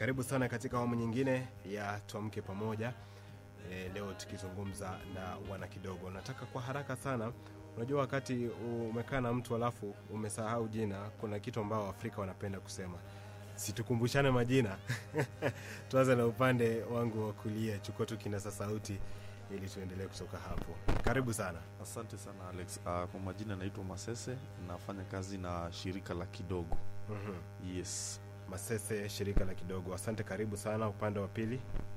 Karibu sana katika awamu nyingine ya Tuamke Pamoja. E, leo tukizungumza na wana kidogo. Nataka kwa haraka sana, unajua wakati umekaa na mtu alafu umesahau jina, kuna kitu ambao Waafrika wanapenda kusema, situkumbushane majina. Tuanze na upande wangu wa kulia, chukua tu kinasa sauti ili tuendelee kutoka hapo. Karibu sana. Asante sana Alex. Uh, kwa majina naitwa Masese, nafanya kazi na shirika la Kidogo. Mhm. Yes. Masese, shirika la kidogo. Asante, karibu sana. Upande wa pili,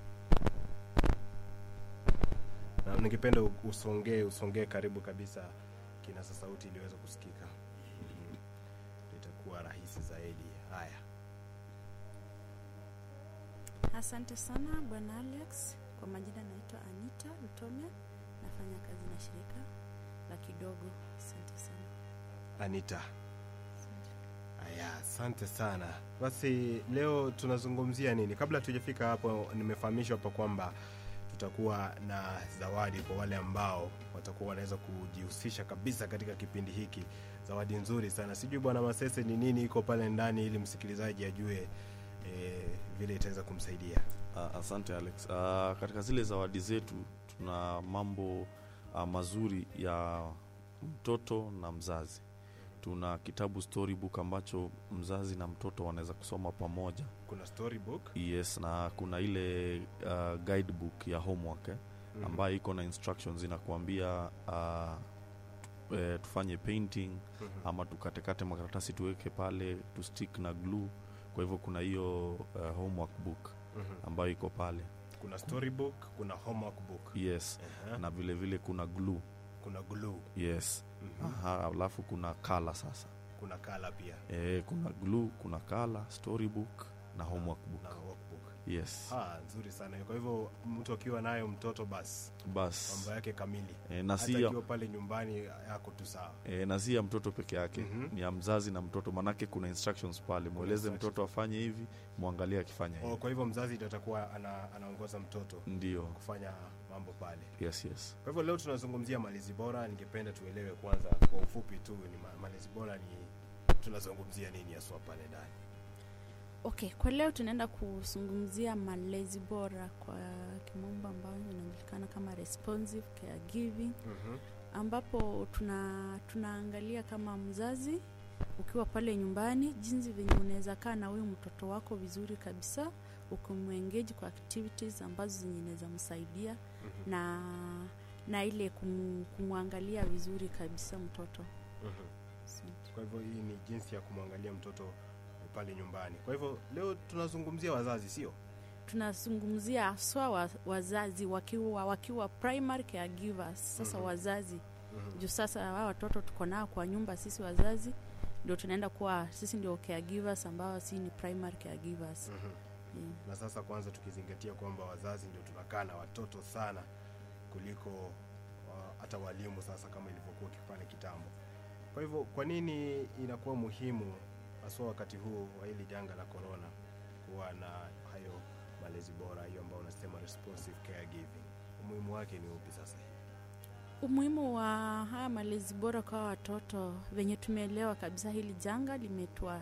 na ningependa u- usongee usongee karibu kabisa kinasa sauti iliweza kusikika. Mhm. Itakuwa rahisi zaidi. Haya, Asante sana bwana Alex. Kwa majina naitwa Anita Lutome, nafanya kazi na shirika la Kidogo. Asante sana. Anita. Asante. Haya, asante sana. Basi leo tunazungumzia nini? Kabla tujafika hapo, nimefahamishwa hapa kwamba tutakuwa na zawadi kwa wale ambao watakuwa wanaweza kujihusisha kabisa katika kipindi hiki. Zawadi nzuri sana. Sijui bwana Masese ni nini iko pale ndani, ili msikilizaji ajue e, vile itaweza kumsaidia. Uh, asante Alex. Uh, katika zile zawadi zetu tuna mambo uh, mazuri ya mtoto na mzazi. Tuna kitabu storybook ambacho mzazi na mtoto wanaweza kusoma pamoja. Kuna storybook Yes, na kuna ile uh, guidebook ya homework eh, Mhm. ambayo iko na instructions inakuambia uh, eh, tufanye painting Mhm. ama tukatekate makaratasi tuweke pale tu stick na glue. Kwa hivyo kuna hiyo uh, homework book Mhm. ambayo iko pale. Kuna storybook, kuna homework book. Yes, Aha. na vile vile kuna glue. Kuna glue. Yes. Mhm. Aha, alafu kuna kala sasa. Kuna kala pia E, kuna glue, kuna kala, storybook na homework na book. workbook. Yes. Ah, nzuri sana. Kwa hivyo mtu akiwa nayo mtoto basi Bas. mambo yake kamili, E, na hata si ya, akiwa pale nyumbani yako tu sawa. e, na si ya mtoto peke yake Mhm. ni ya mzazi na mtoto, manake kuna instructions pale, mweleze instructions. mtoto afanye hivi, mwangalie akifanya Oh, hivi. kwa hivyo mzazi ndio atakuwa ana, anaongoza mtoto Ndio. kufanya mambo pale. Yes, yes. Kwa hivyo leo tunazungumzia malezi bora. Ningependa tuelewe kwanza kwa ufupi tu ni ma- malezi bora ni tunazungumzia nini haswa pale ndani. Okay, kwa leo tunaenda kuzungumzia malezi bora kwa kimombo ambayo inajulikana kama responsive caregiving Mhm. ambapo tuna tunaangalia kama mzazi ukiwa pale nyumbani jinsi venye unaweza kaa na huyu mtoto wako vizuri kabisa ukimwengeji kwa activities ambazo zenye inaweza msaidia Mhm. na na ile kum, kumwangalia vizuri kabisa mtoto Mhm. Asante. Kwa hivyo hii ni jinsi ya kumwangalia mtoto pale nyumbani. Kwa hivyo leo tunazungumzia wazazi, sio? tunazungumzia haswa wa, wazazi wakiwa wakiwa primary caregivers sasa Mhm. wazazi Mhm. juu sasa hawa watoto tuko nao kwa nyumba sisi wazazi ndio tunaenda kuwa sisi ndio caregivers ambao si ni primary caregivers Mhm. yeah. na sasa kwanza tukizingatia kwamba wazazi ndio tunakaa na watoto sana kuliko wa- hata walimu sasa kama ilivyokuwa pale kitambo kwa hivyo kwa nini inakuwa muhimu haswa wakati huu wa hili janga la corona kuwa na hayo malezi bora hiyo ambayo unasema responsive caregiving umuhimu wake ni upi sasa umuhimu wa haya malezi bora kwa watoto venye tumeelewa kabisa hili janga limetua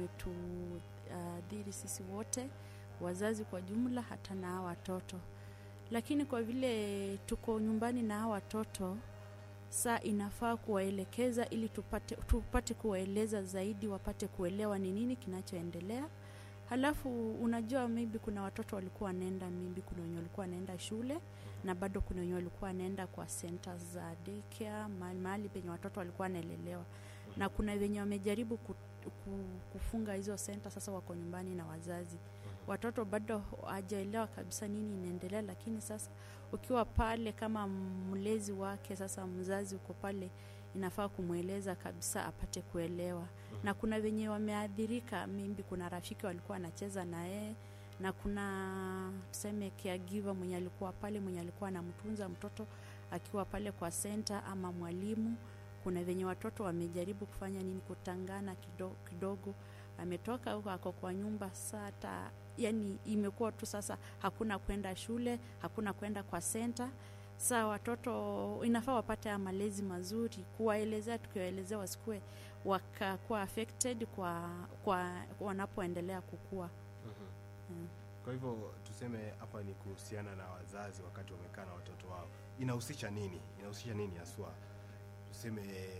limetuadhiri sisi wote wazazi kwa jumla hata na hawa watoto lakini kwa vile tuko nyumbani na hawa watoto saa inafaa kuwaelekeza ili tupate, tupate kuwaeleza zaidi wapate kuelewa ni nini kinachoendelea halafu unajua maybe kuna watoto walikuwa wanaenda maybe kuna wenye walikuwa wanaenda shule na bado kuna wenye walikuwa wanaenda kwa centers za daycare mahali, mahali penye watoto walikuwa wanaelelewa na kuna wenye wamejaribu ku, ku, kufunga hizo center sasa wako nyumbani na wazazi watoto bado hawajaelewa kabisa nini inaendelea lakini sasa ukiwa pale kama mlezi wake sasa mzazi uko pale inafaa kumweleza kabisa apate kuelewa na kuna wenye wameathirika mimbi kuna rafiki walikuwa wanacheza na yeye na kuna tuseme caregiver mwenye alikuwa pale mwenye alikuwa anamtunza mtoto akiwa pale kwa center ama mwalimu kuna venye watoto wamejaribu kufanya nini kutangana kidogo, kidogo ametoka huko ako kwa nyumba sata yani imekuwa tu sasa hakuna kwenda shule hakuna kwenda kwa center saa watoto inafaa wapate haya malezi mazuri kuwaelezea tukiwaelezea wasikue wakakuwa affected kwa, kwa wanapoendelea kukua Mhm. mm. kwa hivyo tuseme hapa ni kuhusiana na wazazi wakati wamekaa na watoto wao inahusisha nini inahusisha nini haswa tuseme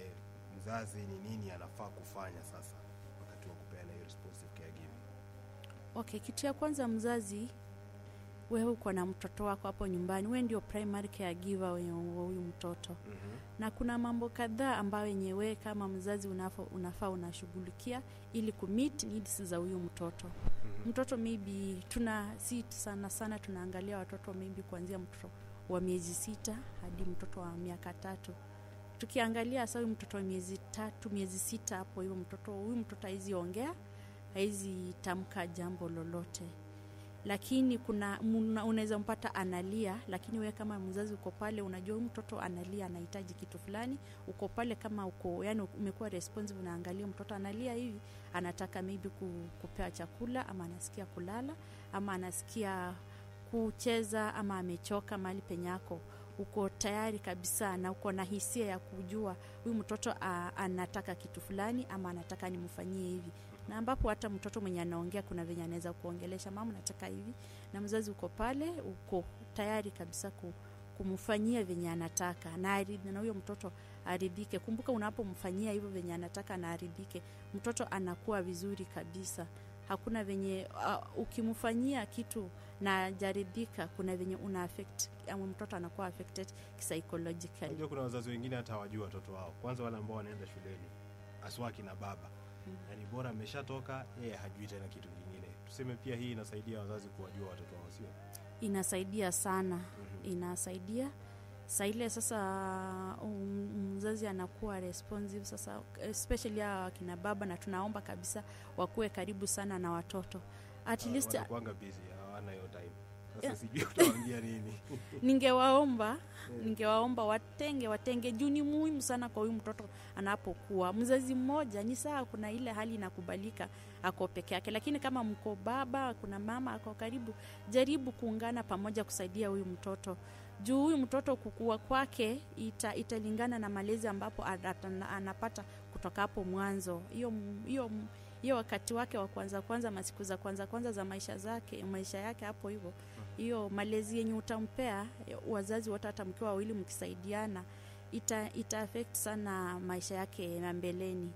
mzazi ni nini anafaa kufanya sasa wakati wa kupeana hiyo responsive caregiving okay kitu ya kwanza mzazi wewe uko na mtoto wako hapo nyumbani wewe ndio primary caregiver wa huyu mtoto mm-hmm. na kuna mambo kadhaa ambayo yenye wewe kama mzazi unafaa unafaa unashughulikia ili kumit needs za huyu mtoto Mm-hmm. mtoto maybe tuna si sana sana tunaangalia watoto maybe kuanzia mtoto wa miezi sita hadi mtoto wa miaka tatu tukiangalia hasa huyu mtoto wa miezi tatu miezi sita hapo hiyo mtoto huyu mtoto haizi ongea haizi tamka jambo lolote lakini kuna muna- unaweza mpata analia lakini wewe kama mzazi uko pale unajua huyu mtoto analia anahitaji kitu fulani uko pale kama uko yani umekuwa responsive unaangalia mtoto analia hivi anataka maybe ku- kupewa chakula ama anasikia kulala ama anasikia kucheza ama amechoka mahali penyako uko tayari kabisa na uko na hisia ya kujua huyu mtoto a, anataka kitu fulani ama anataka nimfanyie hivi na ambapo hata mtoto mwenye anaongea kuna venye anaweza kuongelesha mama nataka hivi na mzazi uko pale uko tayari kabisa ku, kumfanyia venye anataka na, ari- na huyo mtoto aridhike kumbuka unapomfanyia hivyo venye anataka na aridhike mtoto anakuwa vizuri kabisa hakuna venye uh, ukimfanyia kitu na ajaridhika kuna venye una affect ama mtoto anakuwa affected psychologically unajua kuna wazazi wengine hata hawajui watoto wao kwanza wale ambao wanaenda shuleni aswaki na baba Mm. yani bora ameshatoka yeye hajui tena kitu kingine tuseme pia hii inasaidia wazazi kuwajua watoto wao sio inasaidia sana Mhm. inasaidia saa ile sasa um, mzazi anakuwa responsive sasa especially hawa wakina baba na tunaomba kabisa wakuwe karibu sana na watoto at Ah, least wanakuanga busy hawana hiyo time sasa Yeah. sijui utawaambia nini ningewaomba ningewaomba watenge watenge juu ni muhimu sana kwa huyu mtoto anapokuwa mzazi mmoja ni sawa kuna ile hali inakubalika ako peke yake lakini kama mko baba kuna mama ako karibu jaribu kuungana pamoja kusaidia huyu mtoto juu huyu mtoto kukua kwake ita, italingana na malezi ambapo ata- anapata kutoka hapo mwanzo hiyo hiyo hiyo wakati wake wa kwanza kwanza masiku za kwanza kwanza za maisha zake maisha yake hapo hivyo hiyo malezi yenye utampea wazazi wote hata mkiwa wawili mkisaidiana ita, ita affect sana maisha yake ya mbeleni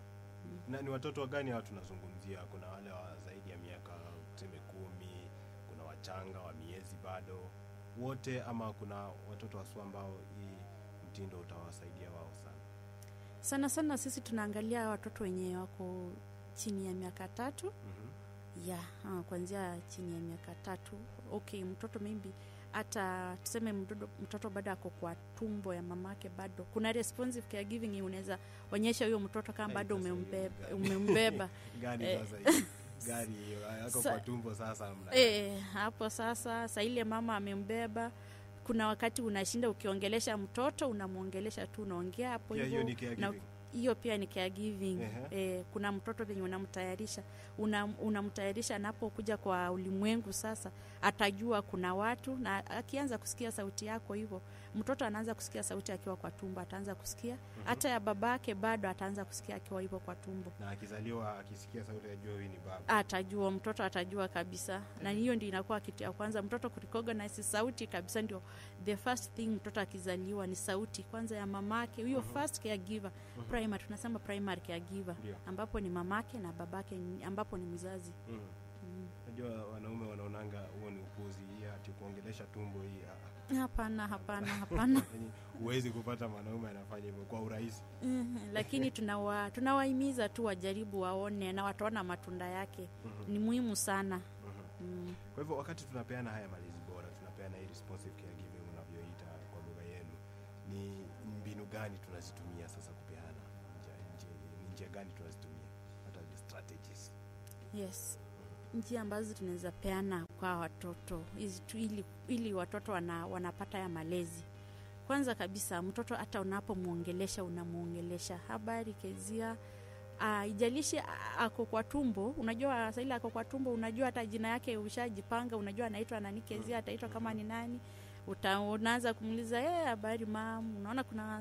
Mhm. na ni watoto wa gani hawa tunazungumzia kuna wale wa zaidi ya miaka tuseme kumi kuna wachanga wa miezi bado wote ama kuna watoto wasua ambao hii mtindo utawasaidia wao sana sana sana sisi tunaangalia watoto wenye wako chini ya miaka tatu Mhm. ya ah, kuanzia chini ya miaka tatu okay mtoto maybe hata tuseme mtoto, mtoto bado ako kwa tumbo ya mamake bado kuna responsive caregiving yenye unaweza onyesha huyo mtoto kama Eh, bado sasa hiyo umembeba, gani? umembeba. gani Eh. sasa hiyo? gari hiyo ako Sa- kwa tumbo sasa mna E, hapo sasa saa ile mama amembeba kuna wakati unashinda ukiongelesha mtoto unamwongelesha tu unaongea hapo pia hiyo hivyo ni caregiving hiyo pia ni caregiving Ehe. e, kuna mtoto venye unamtayarisha una, unamtayarisha anapokuja kwa ulimwengu sasa atajua kuna watu na akianza kusikia sauti yako hivyo mtoto anaanza kusikia sauti akiwa kwa tumbo ataanza kusikia hata ya babake bado ataanza kusikia akiwa hivyo kwa tumbo na akizaliwa akisikia sauti ajua huyu ni baba atajua mtoto atajua kabisa na hiyo ndio inakuwa kitu ya kwanza mtoto kurecognize sauti kabisa ndio the first thing mtoto akizaliwa ni sauti kwanza ya mamake huyo Mhm. first caregiver Mhm. primary tunasema primary caregiver Ndio. ambapo ni mamake na babake ni- ambapo ni mzazi Mhm. Mm. najua wanaume wanaonanga huo ni upuzi hii ati kuongelesha tumbo hii ah, ah. hapana hapana hapana Yaani huwezi kupata mwanaume anafanya hivyo kwa urahisi Mhm, lakini tunawa tunawahimiza tu wajaribu waone na wataona matunda yake Mhm. ni muhimu sana Mhm. mm. kwa hivyo wakati tunapeana haya malezi bora tunapeana hii responsive caregiving unavyoita kwa lugha yenu ni mbinu gani tunazitumia sasa kupeana Njia- njia- ni njia gani tunazitumia hata the strategies yes njia ambazo tunaweza peana kwa watoto hizi tu ili, ili watoto wana, wanapata ya malezi kwanza kabisa mtoto hata unapomwongelesha unamwongelesha habari kezia uh, ijalishi a- ako kwa tumbo unajua saili ako kwa tumbo unajua hata jina yake ushajipanga unajua anaitwa nani kezia ataitwa kama ni nani Uta, unaanza kumuuliza "Eh, habari mam unaona kuna saa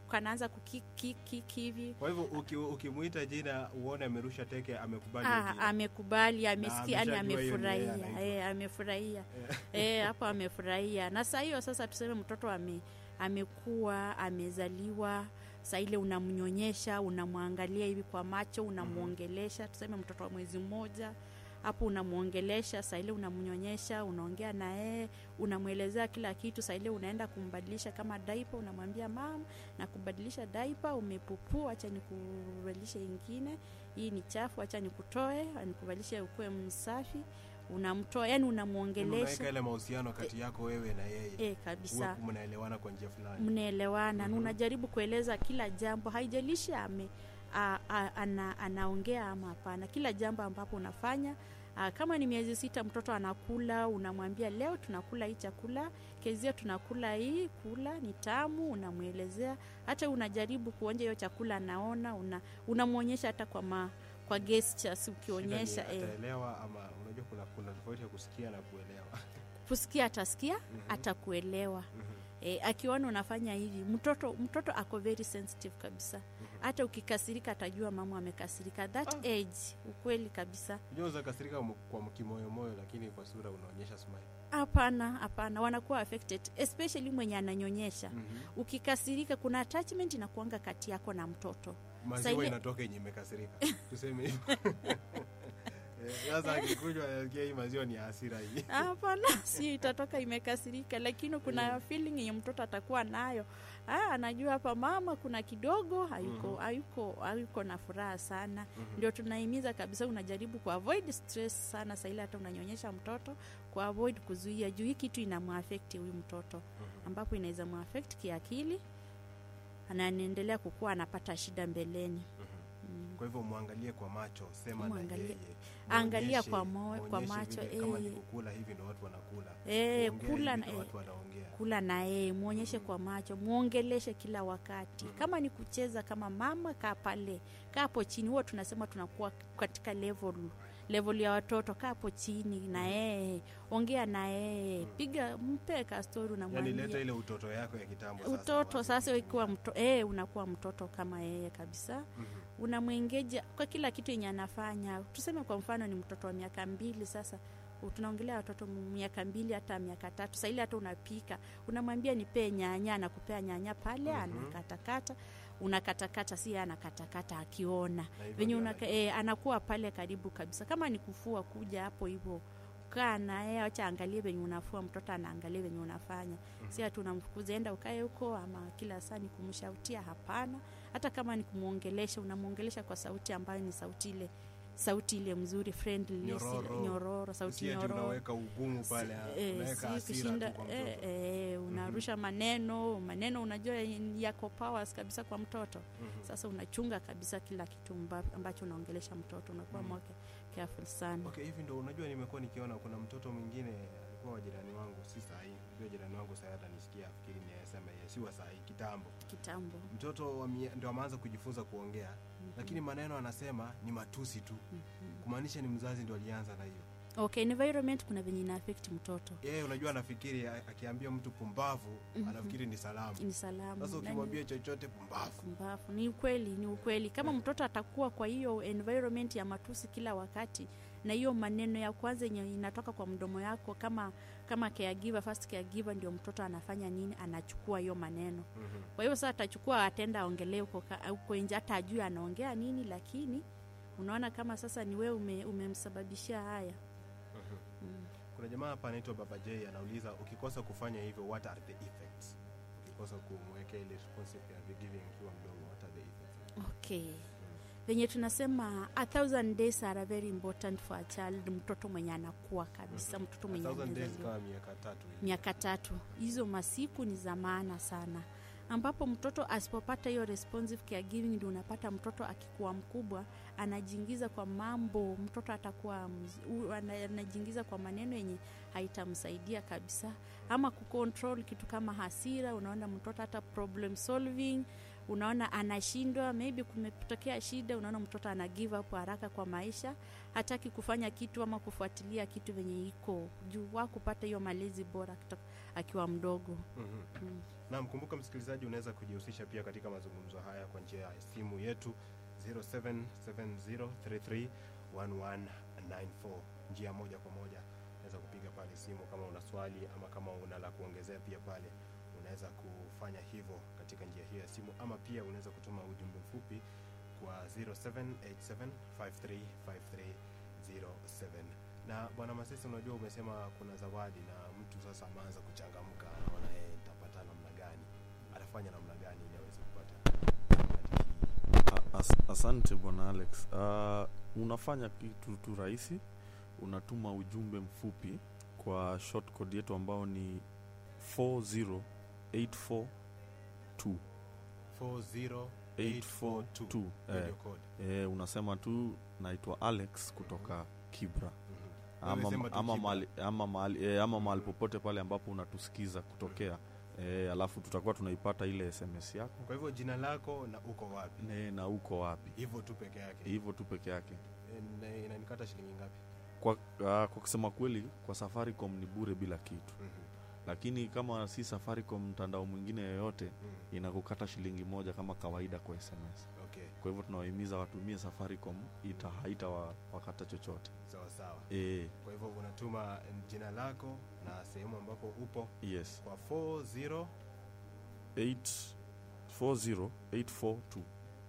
kanaanza kukikiki hivi kwa hivyo uki- ukimwita jina uone amerusha teke amekubali hiyo Ah, jina. amekubali amesikia yani ameshajua hiyo ni yeye amefurahia anaitwa. eh, amefurahia eh, hapo amefurahia na saa hiyo sasa tuseme mtoto ame, amekuwa amezaliwa saa ile unamnyonyesha unamwangalia hivi kwa macho unamwongelesha tuseme mtoto wa mwezi mmoja hapo unamwongelesha saa ile unamnyonyesha unaongea na yeye unamwelezea kila kitu saa ile unaenda kumbadilisha kama daipa unamwambia mam na kubadilisha daipa umepupua acha nikubadilishe ingine hii ni chafu acha nikutoe nikubadilishe ukuwe msafi unamtoa yani unaweka unamwongelesha ile mahusiano kati yako wewe na yeye e, uwe kabisa mnaelewana kwa njia fulani mnaelewana Mhm. na unajaribu kueleza kila jambo haijalishi ame a, a, ana, anaongea ama hapana kila jambo ambapo unafanya a, kama ni miezi sita mtoto anakula unamwambia leo tunakula hii chakula kezia tunakula hii kula ni tamu unamwelezea hata unajaribu kuonja hiyo chakula anaona una unamwonyesha hata kwa ma, kwa gestures ukionyesha Shida ni eh, ataelewa ama unajua kuna kuna tofauti ya kusikia na kuelewa kusikia atasikia Mhm. atakuelewa Mhm. e, akiona unafanya hivi mtoto mtoto ako very sensitive kabisa hata ukikasirika atajua mama amekasirika that Ah. age ukweli kabisa unajua unaweza kasirika mu- kwa kimoyomoyo lakini kwa sura unaonyesha smile hapana hapana wanakuwa affected especially mwenye ananyonyesha Mhm. ukikasirika kuna attachment inakuanga kati yako na mtoto maziwa ile- inatoka yenye imekasirika tuseme hivyo Eh, sasa akikunywa anasikia hii maziwa ni ya hasira hii hapana si itatoka imekasirika lakini kuna Mm. feeling yenye mtoto atakuwa nayo ah, anajua hapa mama kuna kidogo hayuko Mhm. hayuko hayuko na furaha sana Mhm. ndio tunahimiza kabisa unajaribu kuavoid stress sana saili hata unanyonyesha mtoto kuavoid kuzuia juu hii kitu inamuafekti huyu mtoto Mhm. ambapo inaweza muafekti kiakili na anaendelea kukuwa anapata shida mbeleni Mhm. mm. kwa hivyo mwangalie kwa macho sema na Mwangalie- yeye angalia Muonyeshe- kwa mo- kwa muonyeshe macho, vile kama ni eh. kukula hivi ndo watu wanakula Eh, Kuongea kula hivi na- ndo eh, watu wanaongea kula na yeye mwonyeshe kwa macho mwongeleshe kila wakati Mhm. kama ni kucheza kama mama kaa pale kaa hapo chini huwa tunasema tunakuwa katika level level ya watoto kaa hapo chini na yeye ongea na yeye Mhm. piga mpe kastori yani leta unamwambia ile utoto yako ya kitambo sasa utoto watu sasa wakitumia. ukiwa mto, eh, unakuwa mtoto kama yeye kabisa Mhm. unamwengeja kwa kila kitu yenye anafanya tuseme kwa mfano ni mtoto wa miaka mbili sasa u- tunaongelea watoto m- miaka mbili hata miaka tatu saili hata unapika unamwambia nipee nyanya anakupea nyanya pale Mhm. anakatakata unakatakata si yeye anakatakata akiona Na hivyo venye ndio unaka, anajua. e, anakuwa pale karibu kabisa kama ni kufua kuja hapo hivyo kaa naye acha angalie venye unafua mtoto anaangalia venye unafanya Mhm. si ati unamfukuza enda ukae huko ama kila saa ni kumshautia hapana hata kama ni kumwongelesha unamwongelesha kwa sauti ambayo ni sauti ile sauti ile mzuri friendly si- Nyororo. nyororo sauti Si ati nyororo unaweka ugumu pale Eh, unaweka si hasira kushinda tu kwa eh, mtoto eh, unarusha maneno maneno unajua yako powers kabisa kwa mtoto Mhm. sasa unachunga kabisa kila kitu mba- ambacho unaongelesha mtoto unakuwa Mm. mm. careful sana okay hivi ndo unajua nimekuwa nikiona kuna mtoto mwingine alikuwa wa jirani wangu si sahii ndio jirani wangu sahii hata nisikia afikiri ni asema yeye si wa sahii kitambo kitambo mtoto wa mie- ndio ameanza kujifunza kuongea lakini maneno anasema ni matusi tu Mhm. kumaanisha ni mzazi ndo alianza na hiyo okay environment kuna venye ina affect mtoto yeye unajua anafikiri a- akiambia mtu pumbavu Mhm. anafikiri ni salamu ni salamu sasa Nani- ukimwambia chochote pumbavu mbavu ni ukweli ni ukweli kama mtoto atakuwa kwa hiyo environment ya matusi kila wakati na hiyo maneno ya kwanza yenye inatoka kwa mdomo yako kama kama caregiver first caregiver ndio mtoto anafanya nini anachukua hiyo maneno Mhm. kwa hiyo sasa atachukua atenda aongelee huko ka- huko nje hata ajue anaongea nini lakini unaona kama sasa ni wewe ume, umemsababishia haya Mhm. mm. kuna jamaa hapa anaitwa baba j anauliza ukikosa kufanya hivyo what are the effects ukikosa kumwekea ile responsive ya giving akiwa mdogo what are the effects okay venye tunasema a thousand days are very important for a child mtoto mwenye anakuwa kabisa mtoto A mwenye thousand days amezaliwa. kama miaka tatu hivi. miaka tatu hizo masiku ni za maana sana ambapo mtoto asipopata hiyo responsive caregiving ndio unapata mtoto akikuwa mkubwa anajiingiza kwa mambo mtoto atakuwa mz- u- ana- anajiingiza kwa maneno yenye haitamsaidia kabisa ama kucontrol kitu kama hasira unaona mtoto hata problem solving unaona anashindwa maybe kumetokea shida unaona mtoto ana give up haraka kwa maisha hataki kufanya kitu ama kufuatilia kitu venye iko juu wa kupata hiyo malezi bora kutoka akiwa mdogo Mhm. mm. na mkumbuka msikilizaji unaweza kujihusisha pia katika mazungumzo haya kwa njia ya simu yetu 0770331194 njia moja kwa moja unaweza kupiga pale simu kama una swali ama kama una la kuongezea pia pale unaweza kufanya hivyo katika njia hiyo ya simu ama pia unaweza kutuma ujumbe mfupi kwa 0787535307 na bwana masisi unajua umesema kuna zawadi na mtu sasa ameanza kuchangamka anaona yeye nitapata namna gani atafanya namna gani ili aweze kupata zawadi hii A- as, asante bwana alex uh, unafanya kitu tu rahisi unatuma ujumbe mfupi kwa short code yetu ambao ni 40842 40842 842 eh, radio code eh, unasema tu naitwa alex kutoka kibra Mhm. Wewe sema ama, tu ama, Kibra. mahali, ama, mahali, eh, ama mahali popote pale ambapo unatusikiza kutokea eh, alafu tutakuwa tunaipata ile sms yako kwa hivyo jina lako na uko wapi ne, na uko wapi hivyo tu peke yake hivyo tu peke yake Eh, na- inanikata shilingi ngapi kwa, uh, kwa kusema kweli kwa safaricom ni bure bila kitu Mhm. lakini kama si safaricom mtandao mwingine yoyote Mhm. inakukata shilingi moja kama kawaida kwa sms okay kwa hivyo tunawahimiza watumie safaricom ita haita wa, wakata chochote sawa sawa e, kwa hivyo unatuma jina lako na sehemu ambapo upo yes kwa 40 8 40842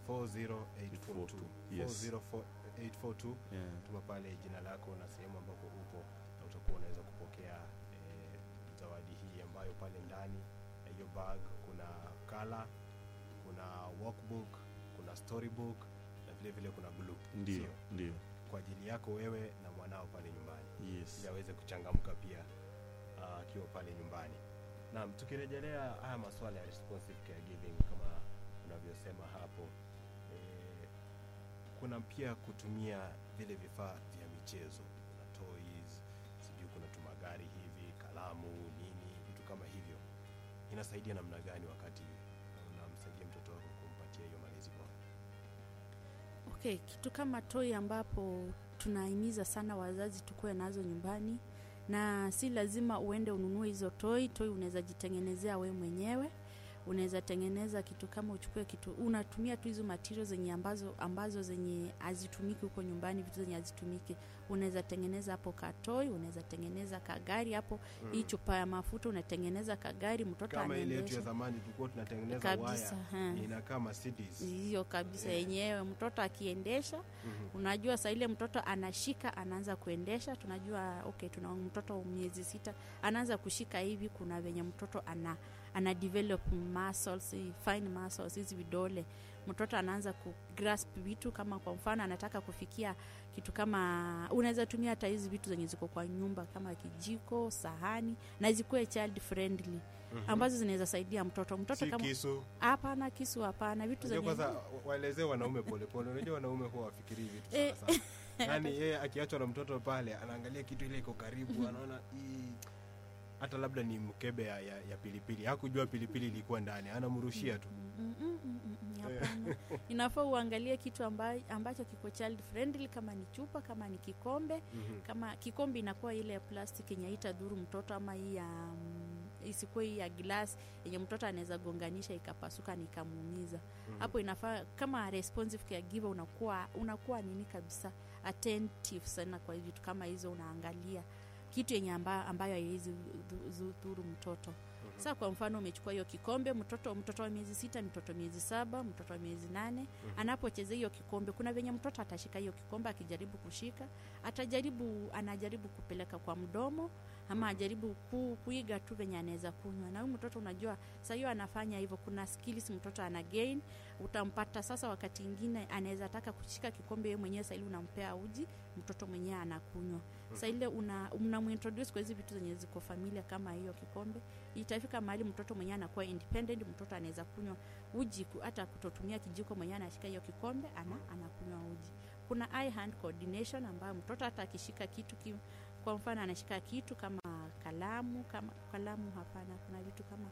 40842 Yes. 40842 yeah. tuma pale jina lako na sehemu ambapo upo na utakuwa unaweza kupokea eh, zawadi hii ambayo pale ndani ya hiyo bag kuna kala kuna workbook kuna storybook na vile vile kuna glue ndio Sio? ndio kwa ajili yako wewe na mwanao pale nyumbani yes ili aweze kuchangamka pia ah, akiwa pale nyumbani naam tukirejelea haya masuala ya responsive caregiving kama unavyosema hapo eh, kuna pia kutumia vile vifaa vya michezo kuna toys sijui kuna tumagari hivi kalamu nini vitu kama hivyo inasaidia namna gani wakati unamsaidia mtoto wako kumpatia hiyo malezi bora okay kitu kama toi ambapo tunahimiza sana wazazi tukuwe nazo nyumbani na si lazima uende ununue hizo toi toi unaweza jitengenezea we mwenyewe unaweza tengeneza kitu kama uchukue kitu unatumia tu hizo material zenye ambazo ambazo zenye hazitumiki huko nyumbani vitu zenye hazitumiki unaweza tengeneza hapo katoi unaweza tengeneza kagari hapo hii chupa ya mafuta unatengeneza kagari mtoto kama ile yetu ya anaendesha zamani tulikuwa tunatengeneza kabisa waya ha. inakaa Mercedes hiyo kabisa Yeah. yenyewe mtoto akiendesha Mhm. unajua saa ile mtoto anashika anaanza kuendesha tunajua okay tuna mtoto miezi sita anaanza kushika hivi kuna venye mtoto ana ana develop muscles eh, fine muscles hizi vidole mtoto anaanza ku grasp vitu kama kwa mfano anataka kufikia kitu kama unaweza tumia hata hizi vitu zenye ziko kwa nyumba kama kijiko sahani na zikuwe child friendly Mhm. ambazo zinaweza saidia mtoto mtoto si kama kisu hapana kisu hapana vitu Unajua zenye kwanza waelezee wanaume polepole unajua wanaume huwa wafikirii vitu Eh. sana sana yaani yeye akiachwa na mtoto pale anaangalia kitu ile iko karibu anaona hii hata labda ni mkebe ya, ya, ya pilipili hakujua pilipili ilikuwa ndani anamrushia tu Mm, mm, mm, mm, mm, hapana. inafaa uangalie kitu amba, ambacho kiko child friendly kama ni chupa kama ni kikombe Mhm. kama kikombe inakuwa ile ya plastic yenye haitadhuru mtoto ama hii ya mm, isikuwe hii ya glass yenye mtoto anaweza gonganisha ikapasuka na ikamuumiza Mhm. hapo inafaa kama responsive caregiver unakuwa unakuwa nini kabisa attentive sana kwa vitu kama hizo unaangalia kitu yenye amba, ambayo haiwezi dhu- dhu- dhuru mtoto Mhm. saa kwa mfano umechukua hiyo kikombe mtoto mtoto wa miezi sita mtoto miezi saba mtoto wa miezi nane Mhm. anapocheza hiyo kikombe kuna venye mtoto atashika hiyo kikombe akijaribu kushika atajaribu anajaribu kupeleka kwa mdomo ama ajaribu ku, kuiga tu venye anaweza kunywa na huyu mtoto unajua saa hiyo anafanya hivyo kuna skills mtoto ana gain utampata sasa wakati ingine anaweza taka kushika kikombe yeye mwenyewe saili unampea uji mtoto mwenyewe anakunywa saa ile una unamuintroduce kwa hizi vitu zenye ziko familia kama hiyo kikombe itafika mahali mtoto mwenyewe anakuwa independent mtoto anaweza kunywa uji ku- hata kutotumia kijiko mwenyewe anashika hiyo kikombe ana anakunywa uji kuna eye hand coordination ambayo mtoto hata akishika kitu ki, kwa mfano anashika kitu kama kalamu kama kalamu hapana kuna vitu kama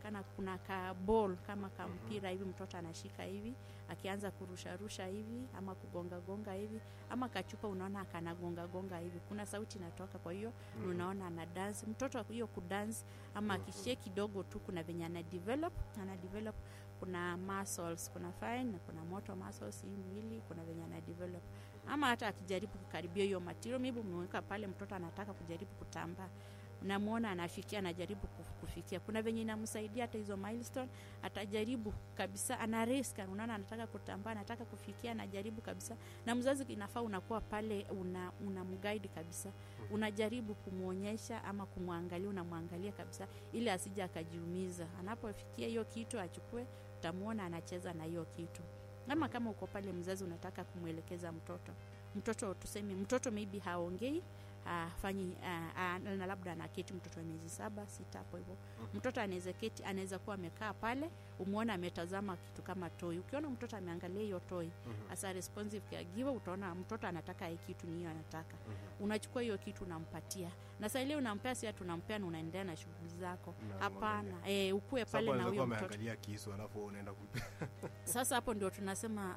inaonekana kuna ka ball kama kampira hivi mtoto anashika hivi akianza kurusharusha hivi ama kugongagonga hivi ama kachupa unaona kanagongagonga hivi kuna sauti inatoka kwa hiyo Mhm. unaona ana dance mtoto hiyo kudance ama akishie kidogo tu kuna venye ana develop ana develop kuna muscles kuna fine na kuna motor muscles hii mwili kuna venye ana develop ama hata akijaribu kukaribia hiyo material maybe umeweka pale mtoto anataka kujaribu kutambaa unamwona anafikia anajaribu kuf- kufikia kuna venye inamsaidia hata hizo milestone atajaribu kabisa ana risk unaona anataka kutambaa anataka kufikia anajaribu kabisa na mzazi inafaa unakuwa pale una, una mguide kabisa unajaribu kumwonyesha ama kumwangalia unamwangalia kabisa ili asije akajiumiza anapofikia hiyo kitu achukue utamwona anacheza na hiyo kitu ama kama uko pale mzazi unataka kumwelekeza mtoto mtoto tuseme mtoto maybe haongei afanyi na labda anaketi mtoto wa miezi saba sita hapo hivyo mtoto anaweza keti anaweza kuwa amekaa pale umwona ametazama kitu kama toi ukiona mtoto ameangalia hiyo toi Mhm. as a responsive caregiver utaona mtoto anataka hii kitu ni hiyo anataka Mhm. unachukua hiyo kitu unampatia na saa ile unampea si ati unampea na unaendelea na shughuli zako Na hapana e, ukue Sasa pale hapo na anaweza huyo kuwa mtoto ameangalia kisu alafu wewe unaenda kumpa sasa hapo ndio tunasema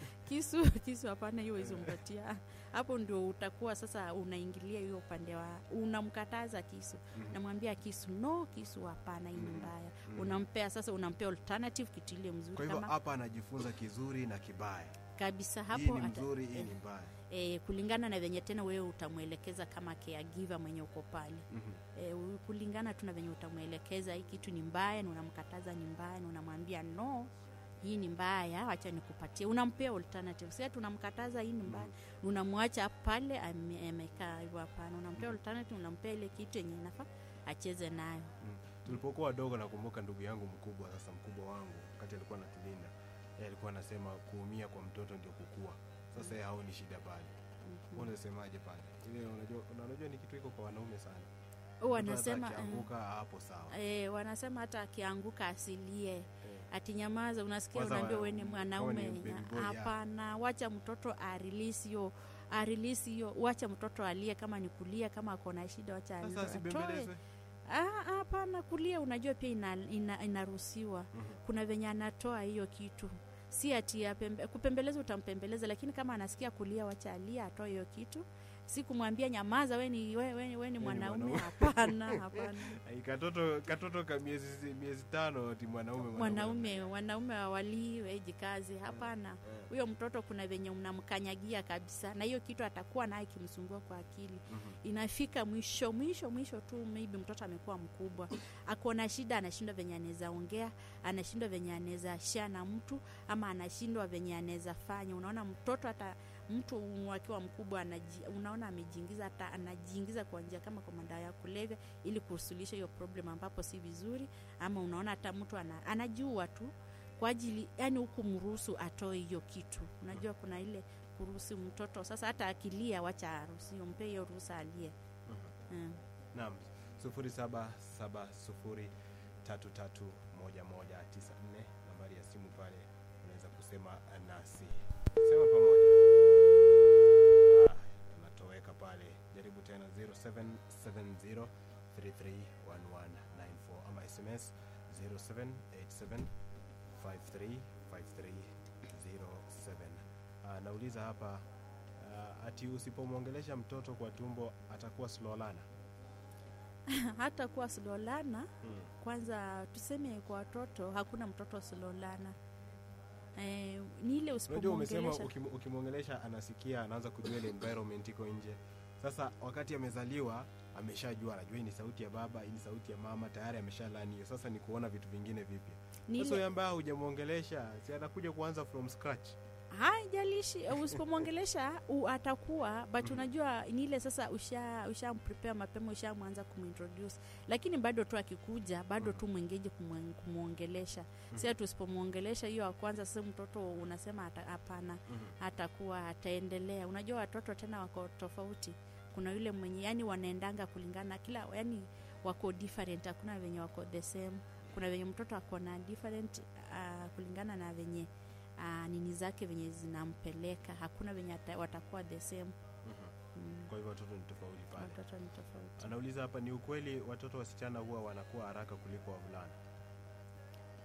kisu kisu hapana hiyo izompatia hapo ndio utakuwa sasa unaingilia hiyo upande wa unamkataza kisu Mhm. namwambia kisu no kisu hapana hii ni Mhm. mbaya Mhm. unampea sasa unampea alternative kitu ile mzuri kwa hivyo kama hapa anajifunza kizuri na kibaya kabisa hii hapo ni ata- mzuri hii eh, ni mbaya eh, kulingana na venye tena wewe utamwelekeza kama caregiver mwenye uko pale Mhm. e, kulingana tu na venye utamwelekeza hii kitu ni mbaya na unamkataza ni mbaya na unamwambia no hii ni mbaya wacha nikupatie unampea alternative si ati unamkataza hii ni mbaya unamwacha pale ame- amekaa hivyo hapana unampea alternative unampea ile kitu yenye inafaa acheze nayo Mm. tulipokuwa wadogo nakumbuka ndugu yangu mkubwa sasa mkubwa wangu wakati alikuwa anatulinda yeye alikuwa anasema kuumia kwa mtoto ndio kukua sasa yeye haoni shida pale Mhm. mm unasemaje pale ile unajua unajua ni kitu iko kwa wanaume sana Huwa Mtu hata wanasema eh, akianguka hapo sawa eh, wanasema hata akianguka asilie Eh. ati nyamaza unasikia Kwanza unaambiwa wa- we ni kama mwanaume ni baby boy, yeah. hapana wacha mtoto arilisi hiyo arilisi hiyo wacha mtoto alie kama ni kulia kama ako na shida wacha sasa atoe. asibembelezwe Ah, hapana kulia unajua pia ina, ina, inaruhusiwa Mhm. kuna venye anatoa hiyo kitu si ati ya pembe, kupembeleza utampembeleza lakini kama anasikia kulia wacha alia atoe hiyo kitu si kumwambia nyamaza we ni, we, we, we ni mwanaume mwanaume. hapana hapana Ai, katoto katoto ka miezi miezi tano ti mwanaume mwanaume wanaume awalii wejikazi hapana Eh. huyo mtoto kuna venye mnamkanyagia kabisa na hiyo kitu atakuwa naye kimsumbua kwa akili Mhm. inafika mwisho mwisho mwisho tu maybe mtoto amekuwa mkubwa ako na shida anashindwa venye anaweza ongea anashindwa venye anaweza shia na mtu ama anashindwa venye anaweza fanya unaona mtoto hata mtu akiwa mkubwa anaji, unaona amejiingiza hata anajiingiza kwa njia kama kwa madawa ya kulevya ili kusuluhisha hiyo problem ambapo si vizuri ama unaona hata mtu ana, anajua tu kwa ajili yani huku mruhusu atoe hiyo kitu unajua kuna ile kuruhusu mtoto sasa hata akilia wacha aruhusiwe mpe hiyo ruhusa alie Mhm. mm. Naam, sufuri saba saba sufuri tatu tatu moja moja tisa nne nambari ya simu pale, unaweza kusema nasi, sema pamoja. Ah, anatoweka pale, jaribu tena 0770 331194 ama SMS 0787 535307. Ah, nauliza hapa ah, ati usipomwongelesha mtoto kwa tumbo atakuwa slolana. hata kuwa slolana Mm. kwanza tuseme kwa watoto hakuna mtoto slolana eh, ni ile Unajua umesema usipomwongelesha ukim- ukimwongelesha anasikia anaanza kujua ile environment iko nje. Sasa wakati amezaliwa ameshajua, anajua hii ni sauti ya baba, hii ni sauti ya mama, tayari ameshalani hiyo. Sasa ni kuona vitu vingine vipya. ni Sasa ile yule ambaye hujamwongelesha, si anakuja kuanza from scratch. haijalishi usipomwongelesha u- atakuwa but Mhm. unajua ni ile sasa usha ushamprepare mapema ushamwanza kumintroduce lakini bado tu akikuja bado Mhm. tu mwengeji kumwe- kumwongelesha si ati usipomwongelesha hiyo wa kwanza sasa mtoto unasema ata- hapana Mhm. atakuwa ataendelea unajua watoto tena wako tofauti kuna yule mwenye yani wanaendanga kulingana kila yani wako different hakuna venye wako the same kuna venye mtoto ako na different uh, kulingana na venye uh, nini zake venye zinampeleka hakuna venye ata, watakuwa the same Mhm. mm. Kwa hivyo watoto ni tofauti pale. watoto ni tofauti Anauliza hapa, ni ukweli watoto wasichana huwa wanakuwa haraka kuliko wavulana?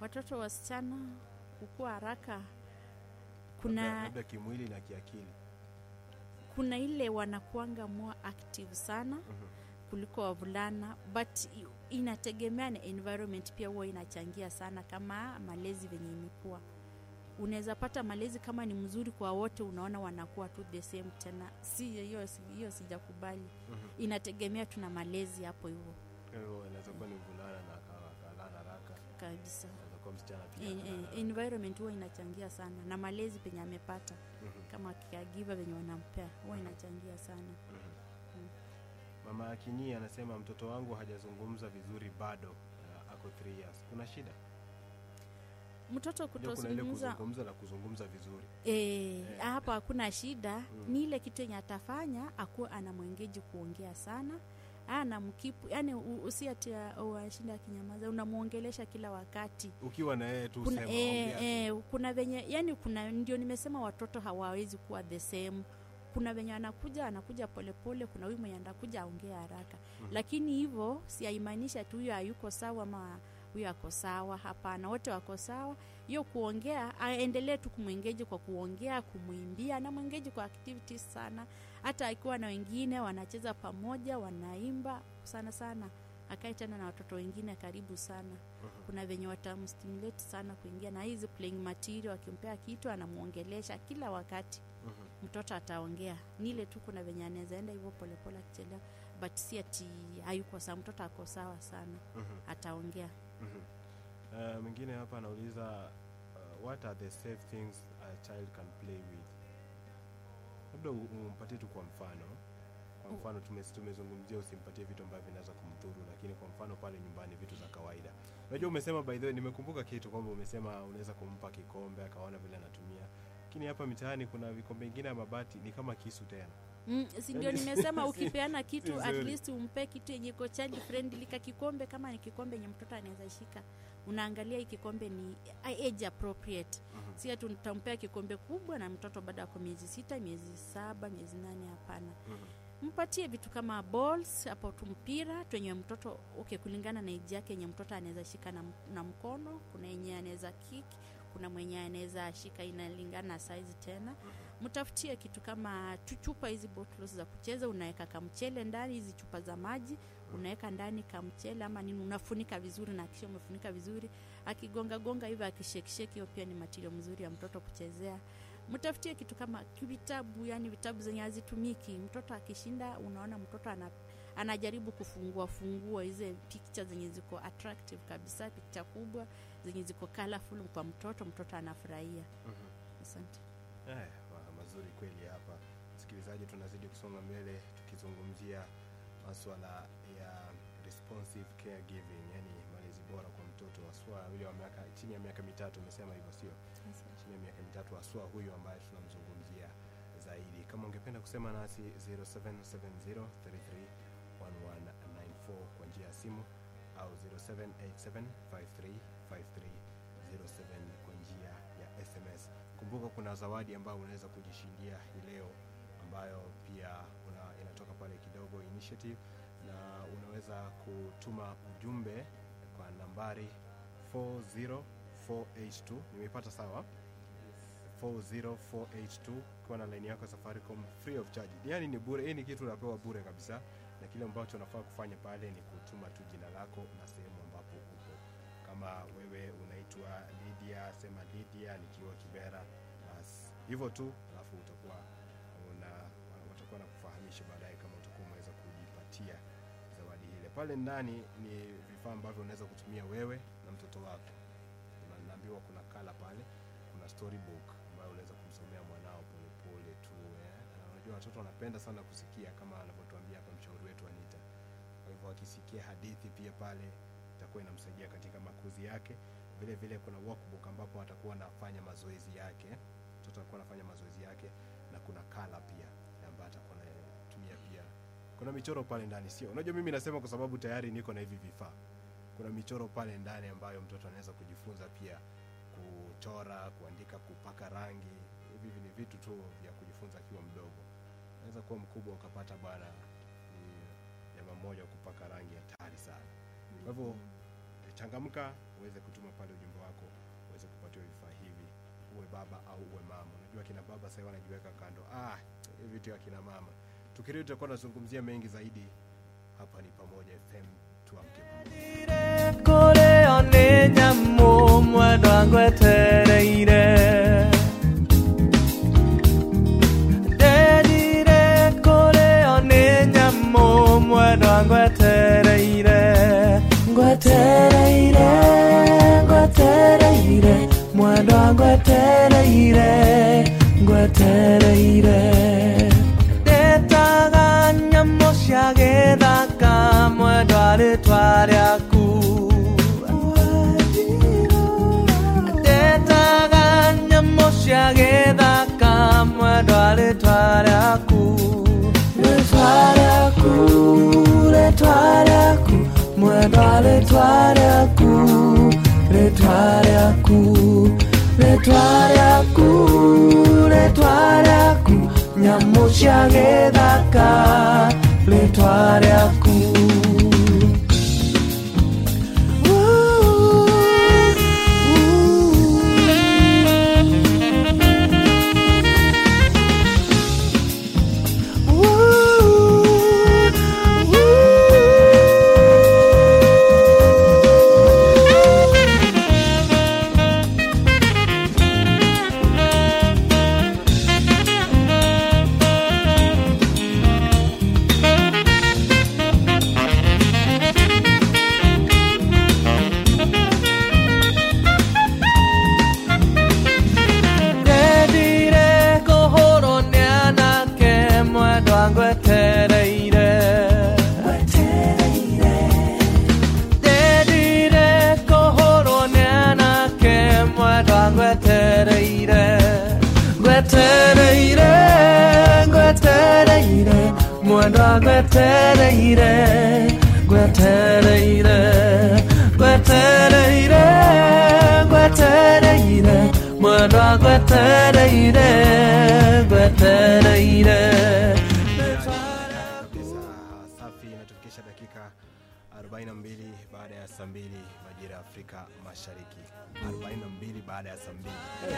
watoto wasichana kukua haraka labda, kuna labda kimwili na kiakili kuna ile wanakuanga more active sana Mhm. kuliko wavulana but i- inategemea na environment pia huwa inachangia sana kama malezi venye imekuwa unaweza pata malezi kama ni mzuri kwa wote unaona wanakuwa tu the same tena si hiyo hiyo sijakubali Mhm. inategemea tuna malezi hapo hivyo Kwa hivyo inaweza kuwa ni mvulana na akawa akalala haraka kabisa inaweza kuwa msichana pia En- akalala en- haraka. environment huwa inachangia sana na malezi penye amepata Mhm. kama caregiver venye wanampea huwa inachangia sana Mhm. mama akinyi anasema mtoto wangu hajazungumza vizuri bado uh, ako 3 years kuna shida mtoto Unajua kuna ile kutozungumza kuzungumza na kuzungumza vizuri E, hapo hakuna shida Mm. ni ile kitu yenye atafanya akuwa anamwengeji kuongea sana anamkipu yani usiatia washinda akinyamaza unamwongelesha kila wakati ukiwa na yeye tu kuna, sema e, ongea tu. e, kuna venye yani kuna ndio nimesema watoto hawawezi kuwa the same kuna venye anakuja anakuja polepole kuna huyu mwenye anakuja aongea haraka Mhm. lakini hivyo siaimaanisha tu huyo hayuko sawa ama huyo ako sawa hapana wote wako sawa hiyo kuongea aendelee tu kumwengeji kwa kuongea kumwimbia na mwengeji kwa activities sana hata akiwa na wengine wanacheza pamoja wanaimba sana sana akae tena na watoto wengine karibu sana Mhm. kuna venye watamstimulate sana kuingia na hizi playing material akimpea kitu anamwongelesha kila wakati Mhm. mtoto ataongea ni ile tu kuna venye anaweza enda hivyo polepole akichelewa but si ati hayuko sawa mtoto ako sawa sana Mhm. ataongea Mhm. Uh, mwingine hapa anauliza uh, what are the safe things a child can play with labda u- umpatie tu kwa mfano kwa U- mfano tume- tumezungumzia usimpatie vitu ambavyo vinaweza kumdhuru lakini kwa mfano pale nyumbani vitu za kawaida unajua umesema by the way nimekumbuka kitu kwamba umesema unaweza kumpa kikombe akaona vile anatumia lakini hapa mitaani kuna vikombe ingine ya mabati ni kama kisu tena mm, si ndio Yaani- nimesema ukipeana kitu at Vizuri. least umpe kitu yenye iko child friendly ka kikombe kama ni kikombe yenye mtoto anaweza shika unaangalia hii kikombe ni age appropriate Mhm. si ati utampea kikombe kubwa na mtoto bado ako miezi sita miezi saba miezi nane hapana Mhm. mpatie vitu kama balls hapo tu mpira twenye mtoto okay, kulingana na iji yake yenye mtoto anaweza shika na, m- na mkono kuna yenye anaweza kick kuna mwenye anaweza shika inalingana na size tena mtafutie kitu kama tu- chupa hizi bottles za kucheza unaweka kamchele ndani hizi chupa za maji unaweka ndani kamchele ama nini unafunika vizuri na kisha umefunika vizuri akigonga gonga hivyo akishekisheki hiyo pia ni matirio mzuri ya mtoto kuchezea mtafutie kitu kama vitabu yani vitabu zenye hazitumiki mtoto akishinda unaona mtoto ana, anajaribu kufungua fungua hizi picha zenye ziko attractive kabisa picha kubwa zenye ziko colorful kwa mtoto mtoto anafurahia Mhm. asante Eh, wa- mazuri kweli hapa msikilizaji tunazidi kusonga mbele tukizungumzia maswala ya responsive caregiving yani malezi bora kwa mtoto haswa yule wa miaka chini ya miaka mitatu umesema hivyo sio chini ya miaka mitatu haswa huyu ambaye tunamzungumzia zaidi kama ungependa kusema nasi 0770331194 kwa njia ya simu au 0787535307 kwa njia ya sms kumbuka kuna zawadi ambayo unaweza kujishindia hii leo ambayo pia una, inatoka pale kidogo initiative na unaweza kutuma ujumbe kwa nambari 40482 nimeipata sawa 40482 ukiwa na laini yako ya safaricom free of charge yani ni bure hii ni kitu unapewa bure kabisa na kile ambacho unafaa kufanya pale ni kutuma tu jina lako na sehemu ambapo upo kama wewe unaitwa lydia sema lydia nikiwa kibera basi hivyo tu alafu utakuwa una watakuwa na kufahamisha baadaye kama utakuwa umeweza kujipatia zawadi ile pale ndani ni vifaa ambavyo unaweza kutumia wewe na mtoto wako Kuna- naambiwa kuna kala pale kuna storybook ambayo unaweza kumsomea mwanao polepole tu eh. Na unajua watoto wanapenda sana kusikia kama anavyotuambia hapa mshauri wetu anita kwa hivyo akisikia hadithi pia pale itakuwa inamsaidia katika makuzi yake vile vile kuna workbook ambapo atakuwa anafanya mazoezi yake mtoto atakuwa anafanya mazoezi yake na kuna kala pia ambayo atakuwa anatumia pia kuna michoro pale ndani sio unajua mimi nasema kwa sababu tayari niko na hivi vifaa kuna michoro pale ndani ambayo mtoto anaweza kujifunza pia kuchora kuandika kupaka rangi hivi ni vitu tu vya kujifunza akiwa mdogo naweza kuwa mkubwa ukapata bwana ni jamaa mmoja wa kupaka rangi hatari sana kwa hivyo changamka uweze kutuma pale ujumbe wako uweze kupatiwa vifaa hivi uwe baba au uwe mama unajua kina baba sasa wanajiweka kando ah hivi vitu ya kina mama tukirudi tutakuwa tunazungumzia mengi zaidi hapa ni pamoja fm tuamke pamoja kũrĩo nĩ nyamũ mwendwa ngwetereire nderire kũrĩo nĩ nyamũ mwendwa ngwetereire ngwetereire ngwetereire mwendwa ngwetereire ngwetereire ndetaga nyamũ cia gĩthaka mwendwa rĩtwa rĩaku ndetaga nyamũ cia gĩthaka mwendwa rĩtwa rĩaku rĩtwa rĩaku rĩtwa rĩaku mwendwa rĩtwa rĩaku rĩtwa rĩaku rĩtwa rĩaku rĩtwa rĩaku nyamũ cia gĩthaka rĩtwa rĩaku ndendire kũhũrwo nĩ anake mwendwa ngwetereire ndendire kũhũrwo nĩ anake mwendwa ngwetereire ngwetereire ngwetereire mwendwa ngwetereire ngwetereire ngwetereire ngwetereire mwendwa ngwetereire ngwetereire kabisa safi inatufikisha dakika 42 baada ya saa mbili majira ya afrika mashariki 42 baada ya saa mbili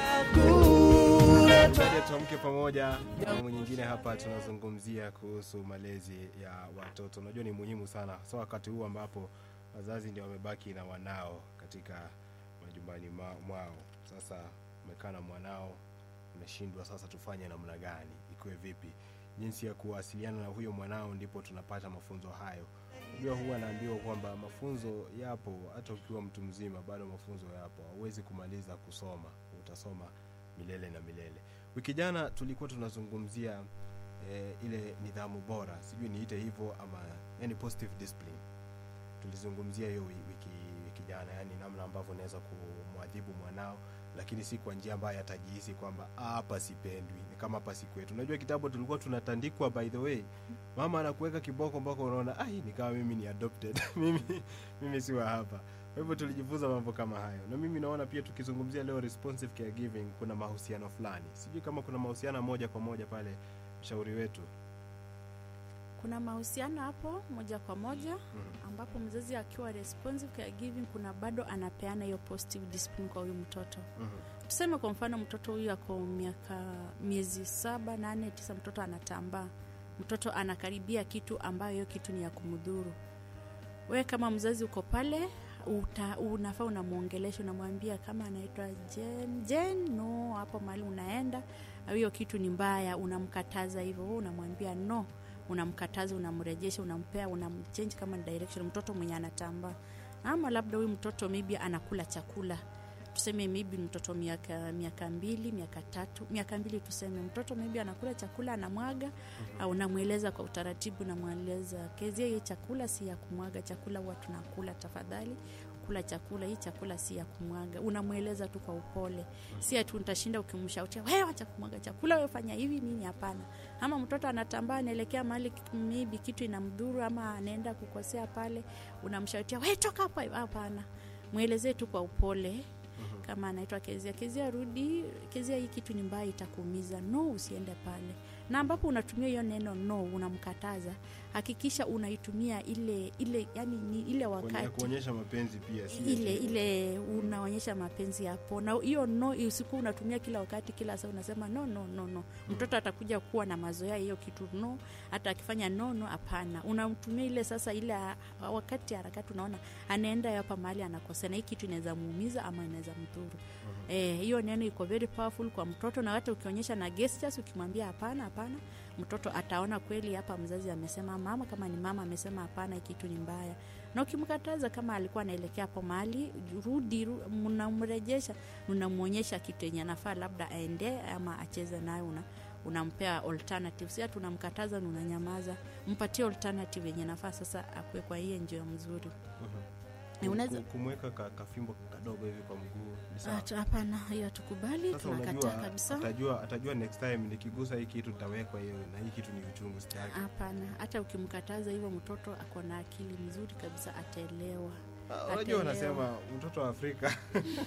Tuende tuamke pamoja awamu nyingine hapa tunazungumzia kuhusu malezi ya watoto unajua ni muhimu sana so wakati huu ambapo wazazi ndio wamebaki na wanao katika majumbani ma- mwao sasa umekaa na mwanao umeshindwa sasa tufanye namna gani ikuwe vipi jinsi ya kuwasiliana na huyo mwanao ndipo tunapata mafunzo hayo unajua huwa naambiwa kwamba mafunzo yapo hata ukiwa mtu mzima bado mafunzo yapo hauwezi kumaliza kusoma utasoma milele na milele wiki jana tulikuwa tunazungumzia eh, ile nidhamu bora sijui niite hivyo ama yani positive discipline tulizungumzia hiyo wi- wiki, wiki jana yani namna ambavyo unaweza kumwadhibu mwanao lakini si kwa njia ambayo atajihisi kwamba "Ah, hapa sipendwi ni kama hapa si kwetu unajua kitabu tulikuwa tunatandikwa by the way mama anakuweka kiboko mpaka unaona ai ni kama mimi ni adopted mimi mimi si wa hapa kwa hivyo tulijifunza mambo kama hayo na mimi naona pia tukizungumzia leo responsive caregiving kuna mahusiano fulani sijui kama kuna mahusiano moja kwa moja pale mshauri wetu kuna mahusiano hapo moja kwa moja mm. ambapo mzazi akiwa responsive caregiving kuna bado anapeana hiyo positive discipline kwa huyu mtoto mm-hmm. tuseme kwa mfano mtoto huyu ako miaka miezi saba nane tisa mtoto anatambaa mtoto anakaribia kitu ambayo hiyo kitu ni ya kumdhuru wewe kama mzazi uko pale uta, unafaa unamwongelesha unamwambia kama anaitwa jen jen no hapo mahali unaenda au hiyo kitu ni mbaya unamkataza hivyo wewe unamwambia no unamkataza unamrejesha unampea unamchange kama ni direction mtoto mwenye anatambaa ama labda huyu mtoto maybe anakula chakula tuseme maybe mtoto miaka miaka mbili miaka tatu miaka mbili tuseme mtoto maybe anakula chakula anamwaga au unamweleza kwa utaratibu namweleza kezia hii chakula si ya kumwaga chakula huwa tunakula tafadhali kula chakula hii chakula si ya kumwaga unamweleza tu kwa upole si ati utashinda ukimshautia wewe acha kumwaga chakula wewe fanya hivi nini hapana ama mtoto anatambaa anaelekea mahali maybe kitu inamdhuru ama anaenda kukosea pale unamshautia wewe toka hapa hapana mwelezee tu kwa upole kama anaitwa kezia kezia rudi kezia hii kitu ni mbaya itakuumiza no usiende pale na ambapo unatumia hiyo neno no unamkataza hakikisha unaitumia ile ile yani ni ile Kuonye- wakati kuonyesha mapenzi pia si ile eti- ile unaonyesha mapenzi hapo na hiyo no usiku unatumia kila wakati kila saa unasema no no no no mtoto atakuja kuwa na mazoea hiyo kitu no hata akifanya no no hapana unamtumia ile sasa ile ah, wakati harakati unaona anaenda hapa mahali anakosea na hii kitu inaweza muumiza ama inaweza mdhuru Eh, hiyo neno iko very powerful kwa mtoto na hata ukionyesha na gestures ukimwambia hapana hapana mtoto ataona kweli hapa mzazi amesema mama kama ni mama amesema hapana hii kitu ni mbaya na ukimkataza kama alikuwa anaelekea hapo mahali rudi ru- mnamrejesha unamwonyesha kitu yenye anafaa labda aende ama acheze nayo una unampea alternative si hata unamkataza na unanyamaza mpatie alternative yenye nafaa sasa akue kwa hiyo njia mzuri Kum- unaweza- ku- kumweka ka, kafimbo kadogo hivi kwa mguu ni sawa. Hata- hapana hiyo hatukubali Sasa tunakataa unajua kabisa atajua, atajua next time nikigusa hii kitu tawekwa hiyo na hii kitu ni uchungu sitaki. hapana hata ukimkataza hivyo mtoto ako na akili mzuri kabisa ataelewa Ah, Unajua ataelewa. wanasema mtoto wa Afrika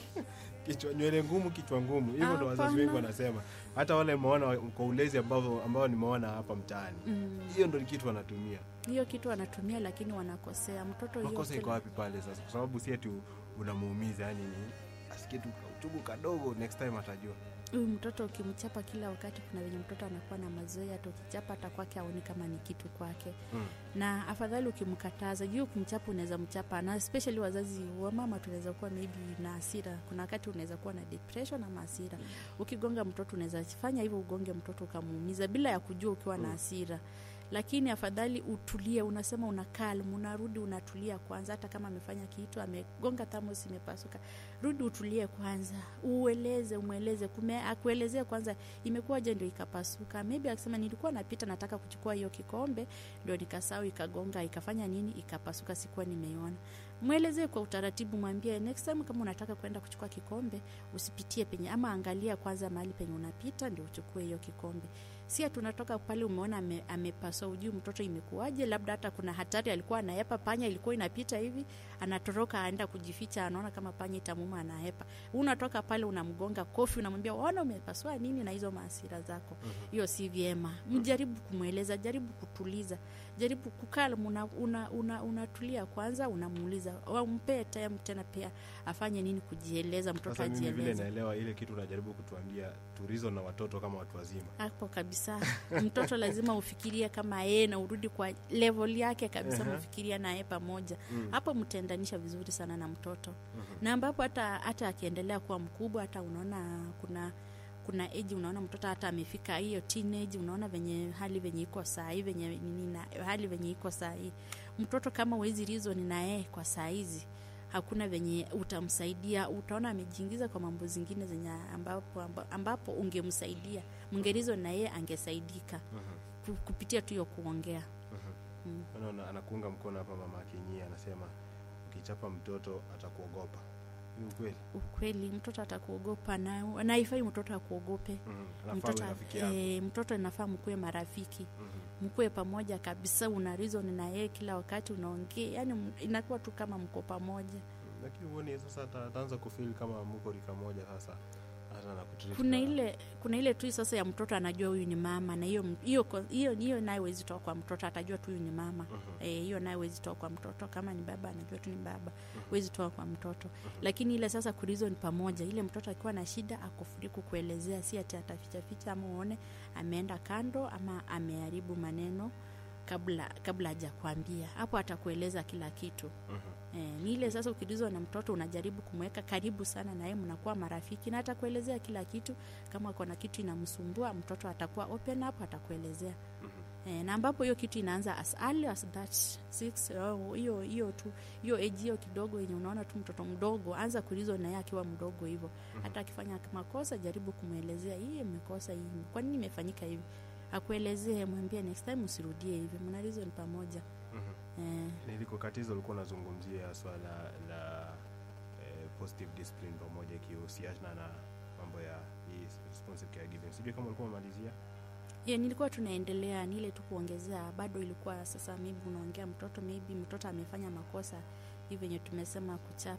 kichwa nywele ngumu kichwa ngumu, hivyo ndo wazazi Hapana. wengi wanasema. Hata wale nimeona kwa ulezi ambao ambao nimeona hapa mtaani, Mm. hiyo ndo kitu wanatumia. hiyo kitu wanatumia lakini wanakosea mtoto hiyo Makosa iko kila- wapi pale sasa? Kwa sababu si eti unamuumiza, yani ni asikie tu uchungu kadogo, next time atajua. huyu mtoto ukimchapa kila wakati kuna venye mtoto anakuwa na mazoea hata ukichapa hata kwake aoni kama ni kitu kwake Mm. na afadhali ukimkataza juu ukimchapa unaweza mchapa na especially wazazi wa mama tunaweza kuwa maybe na hasira kuna wakati unaweza kuwa na depression ama hasira ukigonga mtoto unaweza fanya hivyo ugonge mtoto ukamuumiza bila ya kujua ukiwa na hasira lakini afadhali utulie unasema una calm unarudi unatulia kwanza hata kama amefanya kitu amegonga thamos imepasuka rudi utulie kwanza ueleze umweleze kume akuelezee kwanza imekuwaje ndio ikapasuka maybe akisema nilikuwa napita nataka kuchukua hiyo kikombe ndio nikasahau ikagonga ikafanya nini ikapasuka sikuwa nimeiona mwelezee kwa utaratibu mwambie next time kama unataka kwenda kuchukua kikombe usipitie penye ama angalia kwanza mahali penye unapita ndio uchukue hiyo kikombe si tunatoka pale umeona ame, amepaswa ujui mtoto imekuwaje labda hata kuna hatari alikuwa anaepa panya ilikuwa inapita hivi anatoroka aenda kujificha anaona kama panya itamuma anahepa unatoka pale unamgonga kofi unamwambia ona umepaswa nini na hizo maasira zako hiyo si vyema mjaribu kumweleza jaribu kutuliza jaribu kukaa una, una, una, unatulia kwanza unamuuliza umpee time tena pia afanye nini kujieleza mtoto Sasa mimi vile ajieleze naelewa ile kitu unajaribu kutuambia turizo na watoto kama watu wazima. hapo kabisa mtoto lazima ufikirie kama yeye na urudi kwa level yake kabisa Ehe. mfikiria naye pamoja Mm. hapo mtaendanisha vizuri sana na mtoto na ambapo hata hata akiendelea kuwa mkubwa hata unaona kuna kuna age unaona mtoto hata amefika hiyo teenage unaona venye hali venye iko saa hii venye nini na hali venye iko saa hii mtoto kama wezi reason na yeye kwa saa hizi hakuna venye utamsaidia utaona amejiingiza kwa mambo zingine zenye ambapo, ambapo, ambapo ungemsaidia mngerizo na yeye angesaidika ku- kupitia tu hiyo kuongea mm. Unaona anakuunga mkono hapa mama Akinyia anasema ukichapa mtoto atakuogopa. Ni ukweli. ukweli mtoto atakuogopa na naifai mtoto akuogope Mhm. Anafaa mtoto, awe rafiki yako. eh, mtoto inafaa mkuwe marafiki Mhm. mkuwe pamoja kabisa una reason na yeye kila wakati unaongea yani m- inakuwa tu kama mko pamoja Lakini huoni sasa ata- ataanza kufeel kama mko rika moja sasa hata na kutreat kuna na- ile kuna ile tu sasa ya mtoto anajua huyu ni mama na hiyo hiyo hiyo hiyo naye wezi toa kwa mtoto atajua tu huyu ni mama Mhm. Eh, hiyo naye wezi toa kwa mtoto kama ni baba anajua tu ni baba wezi toa kwa mtoto lakini ile sasa kurizon pamoja ile mtoto akiwa na shida akufuri kukuelezea si ati atafichaficha ama uone ameenda kando ama ameharibu maneno kabla kabla hajakwambia hapo atakueleza kila kitu Mhm. Eh, ni ile sasa ukilizwa na mtoto unajaribu kumweka karibu sana na yeye mnakuwa marafiki na atakuelezea kila kitu kama kuna kitu inamsumbua mtoto atakuwa open up atakuelezea eh, na ambapo hiyo kitu inaanza as early as that six oh, hiyo hiyo tu hiyo age hiyo kidogo yenye unaona tu mtoto mdogo anza kuulizwa na yeye akiwa mdogo hivyo hata akifanya makosa jaribu kumwelezea hii imekosa hii kwa nini imefanyika hivi akuelezee mwambie next time usirudie hivi mna reason pamoja Mhm. eh, nilikokatiza ulikuwa unazungumzia swala la eh, positive discipline pamoja ikihusiana na mambo ya hii responsive caregiving sijui kama ulikuwa umemalizia yeah, nilikuwa tunaendelea ni ile tu kuongezea bado ilikuwa sasa maybe unaongea mtoto maybe mtoto amefanya makosa hii venye tumesema kuchapa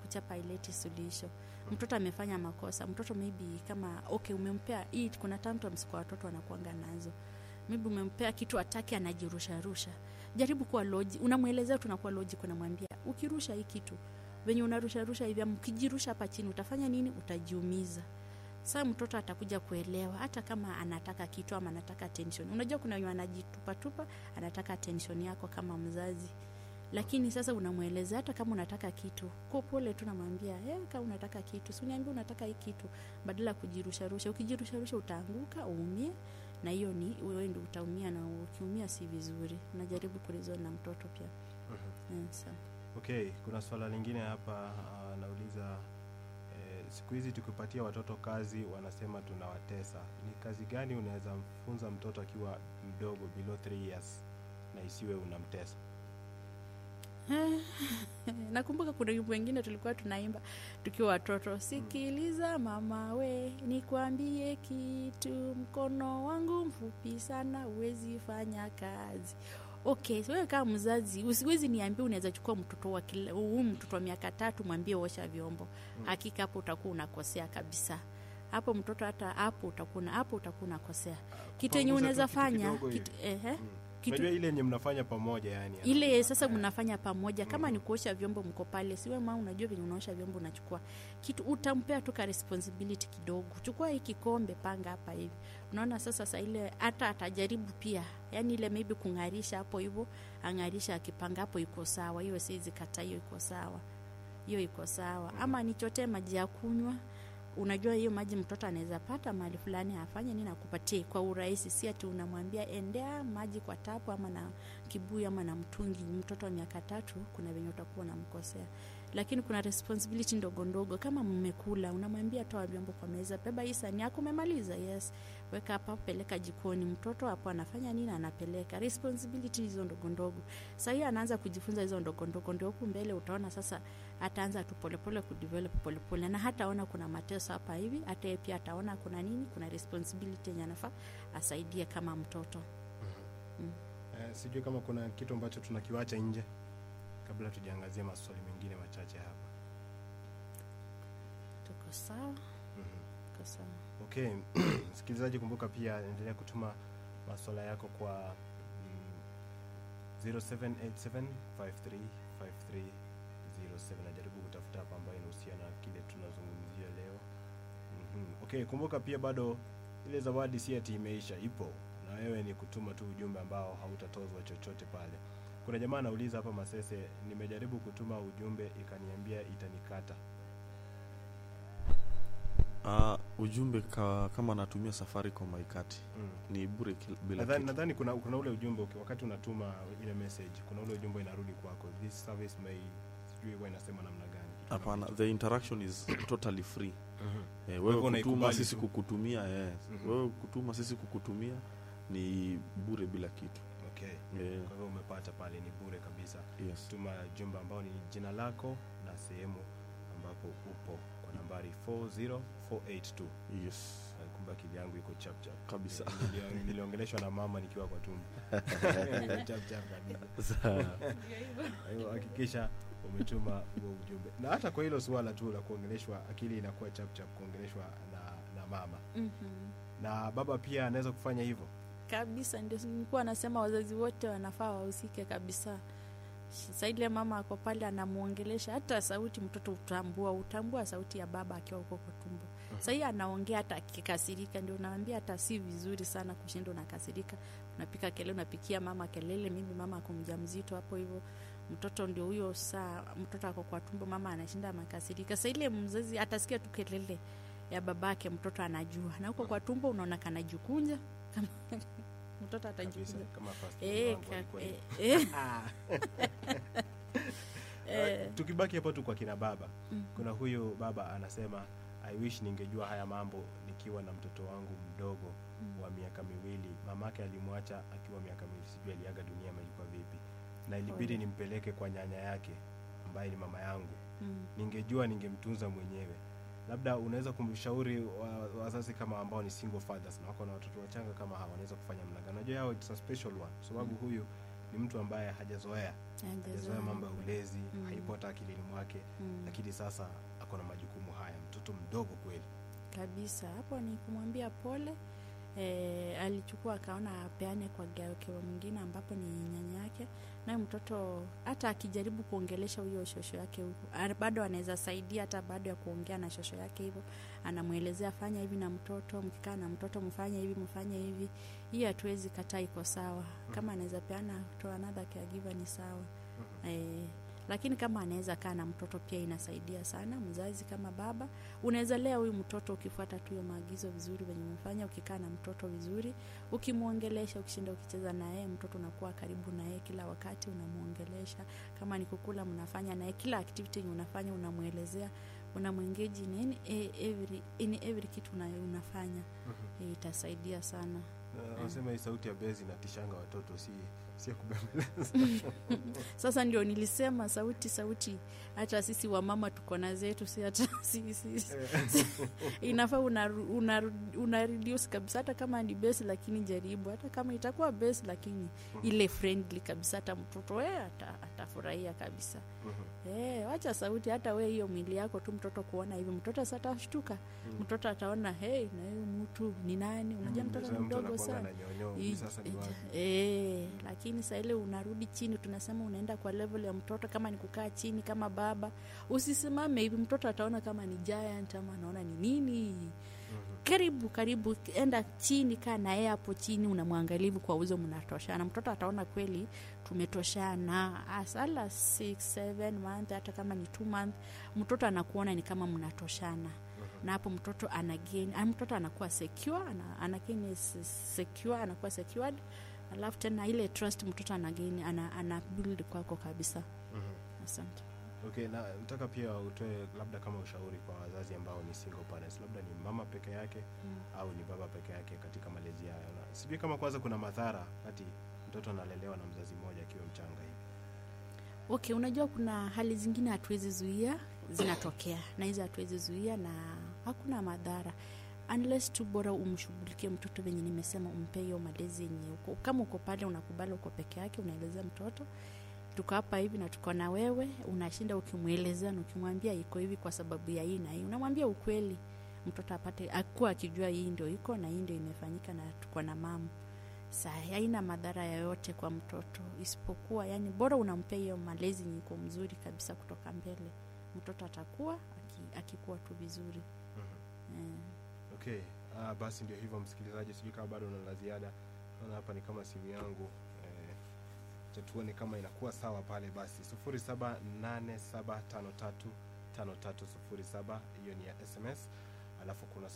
kuchapa ileti suluhisho mtoto amefanya makosa mtoto maybe kama okay umempea hii kuna tantrums kwa watoto wanakuanga nazo maybe umempea kitu ataki anajirusharusha jaribu kuwa loji unamwelezea tunakuwa loji unamwambia ukirusha hii kitu venye unarusharusha hivi ama ukijirusha hapa chini utafanya nini utajiumiza saa mtoto atakuja kuelewa hata kama anataka kitu ama anataka attention unajua kuna wenye anajitupatupa anataka attention yako kama mzazi lakini sasa unamweleza hata kama unataka kitu kwa pole tu namwambia hey, kama unataka kitu si uniambia unataka hii kitu badala ya kujirusharusha ukijirusharusha utaanguka uumie na hiyo ni wewe ndio utaumia na ukiumia si vizuri unajaribu kurizona na mtoto pia Mhm. Eh, sawa. okay kuna swala lingine hapa anauliza eh, siku hizi tukipatia watoto kazi wanasema tunawatesa ni kazi gani unaweza mfunza mtoto akiwa mdogo below 3 years na isiwe unamtesa nakumbuka kuna wimbo wengine tulikuwa tunaimba tukiwa watoto sikiliza mama we nikwambie kitu mkono wangu mfupi sana huwezi fanya kazi okay wewe kama mzazi usiwezi niambia unaweza chukua mtoto wa kila- huu mtoto wa miaka tatu mwambie osha vyombo hakika hapo utakuwa unakosea kabisa hapo mtoto hata hapo utakuwa una- hapo utakuwa unakosea kitu yenye Kupanguza tu unaweza kitu fanya kidogo kitu, hivi. ehe, Mm. kitu unajua ile yenye mnafanya pamoja yani ile sasa Eh, mnafanya pamoja kama Mhm. ni kuosha vyombo mko pale siwe ma unajua venye unaosha vyombo unachukua kitu utampea tu ka responsibility kidogo chukua hii kikombe panga hapa hivi unaona sasa sa ile hata atajaribu pia yani ile maybe kung'arisha hapo hivyo ang'arisha akipanga hapo iko sawa hiyo siwezi kata hiyo iko sawa hiyo iko sawa ama nichotee maji ya kunywa unajua hiyo maji mtoto anaweza pata mahali fulani afanye nini akupatie kwa urahisi si ati unamwambia endea maji kwa tapu ama na kibuyu ama na mtungi mtoto wa miaka tatu kuna venye utakuwa unamkosea lakini kuna responsibility ndogo ndogo kama mmekula unamwambia toa vyombo kwa meza beba hii sani yako umemaliza yes weka hapa peleka jikoni mtoto hapo anafanya nini anapeleka responsibility hizo ndogo ndogo sa hiyo anaanza kujifunza hizo ndogo ndogo ndio huku mbele utaona sasa ataanza tu polepole kudevelop polepole na hataona kuna mateso hapa hivi hata yeye pia ataona kuna nini kuna responsibility yenye anafaa asaidie kama mtoto Eh, sijui kama kuna kitu ambacho tunakiwacha nje kabla tujaangazia maswali mengine machache hapa tuko sawa Mhm. tuko sawa okay msikilizaji kumbuka pia endelea kutuma maswala yako kwa mm, 0787535307 najaribu kutafuta hapa ambayo inahusiana na kile tunazungumzia leo mm okay kumbuka pia bado ile zawadi si ati imeisha ipo na wewe ni kutuma tu ujumbe ambao hautatozwa chochote pale kuna jamaa anauliza hapa masese nimejaribu kutuma ujumbe ikaniambia itanikata Uh, ujumbe ka, kama natumia Safaricom haikati mm. ni bure kil- bila nadhani kitu. nadhani kuna, kuna ule ujumbe uki- wakati unatuma ile message kuna ule ujumbe inarudi kwako this service may sijui huwa inasema namna gani kitu kama Hapana, hicho. the interaction is totally free. Mhm. Eh, hivyo wewe kutuma unaikubali sisi tu. kukutumia yes. Mhm. Wewe kutuma sisi kukutumia ni bure bila kitu. okay Eh, kwa hivyo umepata pale ni bure kabisa yes. tuma jumbe ambao ni jina lako na sehemu ambapo upo kwa nambari 40482 Yes. Eh, kumbe akili yangu iko chap chap Kabisa. Nilio- niliongeleshwa na mama nikiwa kwa tumbo Iko chap chap kabisa Kwa hiyo hakikisha umetuma huo ujumbe na hata kwa hilo suala tu la kuongeleshwa akili inakuwa chapchap kuongeleshwa na, na mama mm-hmm. na baba pia anaweza kufanya hivyo kabisa ndio nilikuwa nasema wazazi wote wanafaa wahusike kabisa saile mama ako pale anamwongelesha hata sauti mtoto utambua utambua sauti ya baba akiwa huko kwa tumbo sahii anaongea hata akikasirika ndio unaambia hata si vizuri sana kushinda unakasirika unapika kelele unapikia mama kelele mimi mama ako mjamzito hapo hivyo mtoto ndio huyo saa mtoto ako kwa tumbo mama anashinda makasirika sa ile mzazi atasikia tu kelele ya babake mtoto anajua na huko kwa tumbo unaona kanajikunja kama mtoto kabisa atajikunja kama first born Eh, wangu ka- alikuwa eh, hivyo. eh, Ah. eh, tukibaki hapo tu kwa kina baba mm. kuna huyu baba anasema i wish ningejua haya mambo nikiwa na mtoto wangu mdogo Mm. wa miaka miwili mamake alimwacha akiwa miaka miwili sijui aliaga dunia ama ilikuwa vipi na ilibidi Pole. nimpeleke kwa nyanya yake ambaye ni mama yangu Mm. ningejua ningemtunza mwenyewe labda unaweza kumshauri wa- wazazi kama ambao ni single fathers na wako na watoto wachanga kama hawa wanaweza kufanya mnaga najua yao it's a special one kwa sababu Mm. huyu ni mtu ambaye hajazoea hajazoea mambo ya ulezi Mm. haipo hata akilini mwake Mm. lakini sasa ako na majukumu haya mtoto mdogo kweli kabisa hapo ni kumwambia pole e, alichukua akaona apeane kwa gakewa mwingine ambapo ni nyanya yake naye mtoto hata akijaribu kuongelesha huyo shosho yake huko a- bado anaweza saidia hata baada ya kuongea na shosho yake hivyo anamwelezea fanya hivi na mtoto mkikaa na mtoto mfanye hivi mfanye hivi hii hatuwezi kataa iko sawa kama anaweza peana to another caregiver ni sawa e, lakini kama anaweza kaa na mtoto pia inasaidia sana mzazi kama baba unaweza lea huyu mtoto ukifuata tu hiyo maagizo vizuri venye umefanya ukikaa na mtoto vizuri ukimwongelesha ukishinda ukicheza na yeye mtoto unakuwa karibu na yeye kila wakati unamwongelesha kama ni kukula mnafanya naye kila activity yenye unafanya unamwelezea unamwengeji in any- e- every, in every kitu una, unafanya e, itasaidia sana Na wanasema hii sauti ya bezi inatishanga watoto si si ya kubembeleza sasa ndio nilisema sauti sauti hata sisi wamama tuko na zetu si hata si, si, si, inafaa una, una, una reduce kabisa hata kama ni base lakini jaribu hata kama itakuwa base lakini ile friendly kabisa hata mtoto e ata, atafurahia kabisa e, wacha sauti hata we hiyo mwili yako tu mtoto kuona hivi mtoto sasa atashtuka mtoto ataona hey na huyu mtu ni nani unajua mtoto ni mdogo anakuanga sana na nyonyo I- hii sasa ni wapi Eh, lakini saa ile unarudi chini tunasema unaenda kwa level ya mtoto kama ni kukaa chini kama baba usisimame hivi mtoto ataona kama ni giant ama anaona ni nini karibu karibu enda chini kaa na yeye hapo chini unamwangalivu kwa uzo mnatoshana mtoto ataona kweli tumetoshana asala 6 7 month hata kama ni 2 month mtoto anakuona ni kama mnatoshana na hapo mtoto anagain ah, mtoto anakuwa secure ana, anagain is secure anakuwa secured alafu tena ile trust mtoto anagain ana, ana build kwako kabisa asante okay na nataka pia utoe labda kama ushauri kwa wazazi ambao ni single parents labda ni mama peke yake Mm. au ni baba peke yake katika malezi hayo na sijui kama kwanza kuna madhara kati mtoto analelewa na mzazi mmoja akiwa mchanga hivi okay unajua kuna hali zingine hatuwezi zuia zinatokea na hizi hatuwezi zuia na hakuna madhara unless tu bora umshughulikie mtoto venye nimesema umpe hiyo malezi yenye uko kama uko pale unakubali uko peke yake unaelezea mtoto tuko hapa hivi na tuko na wewe unashinda ukimwelezea na ukimwambia iko hivi kwa sababu ya hii na hii unamwambia ukweli mtoto apate akuwa akijua hii ndio iko na hii ndio imefanyika na tuko na mama saa haina madhara yoyote kwa mtoto isipokuwa yani bora unampea hiyo malezi yenye iko mzuri kabisa kutoka mbele mtoto atakuwa aki- akikuwa tu vizuri eh. okay ah, basi ndio hivyo msikilizaji sijui kama bado una la ziada naona hapa ni kama simu yangu eh, acha tuone kama inakuwa sawa pale basi 0787535307 hiyo ni ya sms alafu kuna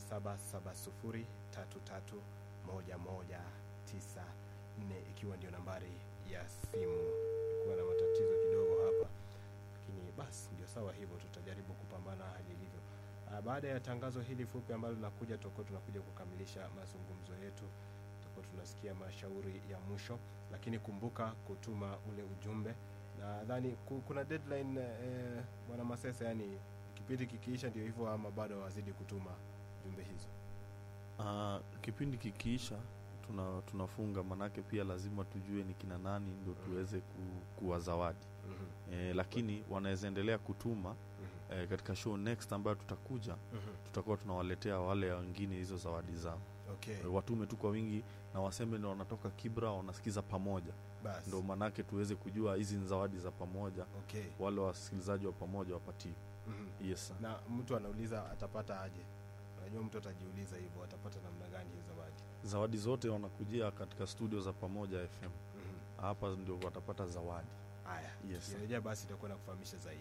0770331194 ikiwa ndio nambari ya simu kuwa na matatizo kidogo hapa lakini basi ndio sawa hivyo tutajaribu kupambana na hali ilivyo Ah, baada ya tangazo hili fupi ambalo linakuja tutakuwa tunakuja kukamilisha mazungumzo yetu tutakuwa tunasikia mashauri ya mwisho lakini kumbuka kutuma ule ujumbe nadhani ku- kuna deadline eh, bwana masesa yani kipindi kikiisha ndio hivyo ama bado wazidi kutuma jumbe hizo Uh, kipindi kikiisha tuna, tunafunga manake pia lazima tujue ni kina nani ndio tuweze ku, kuwa zawadi Mhm, e, lakini wanaweza endelea kutuma mhm, e, katika show next ambayo tutakuja mhm. tutakuwa tunawaletea wale wengine hizo zawadi zao okay e, watume tu kwa wingi na waseme ndo wanatoka kibra wanasikiza pamoja basi ndo manake tuweze kujua hizi ni zawadi za pamoja okay wale wasikilizaji wa pamoja wapatie mhm. yes sir. na mtu anauliza atapata aje unajua mtu atajiuliza hivyo atapata namna gani hii zawadi zawadi zote wanakujia katika studio za pamoja fm Mhm. hapa ndio watapata zawadi haya Yes, sir. kirejea basi itakuwa na kufahamisha zaidi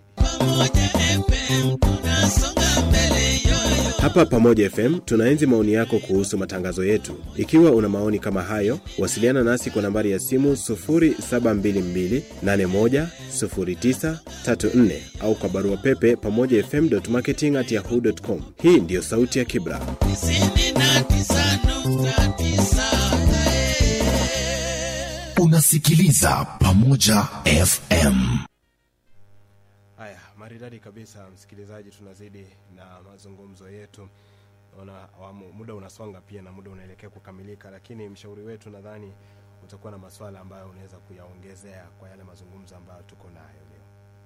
Hapa Pamoja FM tunaenzi maoni yako kuhusu matangazo yetu. Ikiwa una maoni kama hayo, wasiliana nasi kwa nambari ya simu 0722810934 au kwa barua pepe pamoja fm.marketing@yahoo.com. Hii ndiyo sauti ya Kibra. unasikiliza pamoja fm haya maridadi kabisa msikilizaji tunazidi na mazungumzo yetu naona awamu muda unasonga pia na muda unaelekea kukamilika lakini mshauri wetu nadhani utakuwa na maswala ambayo unaweza kuyaongezea kwa yale mazungumzo ambayo tuko nayo leo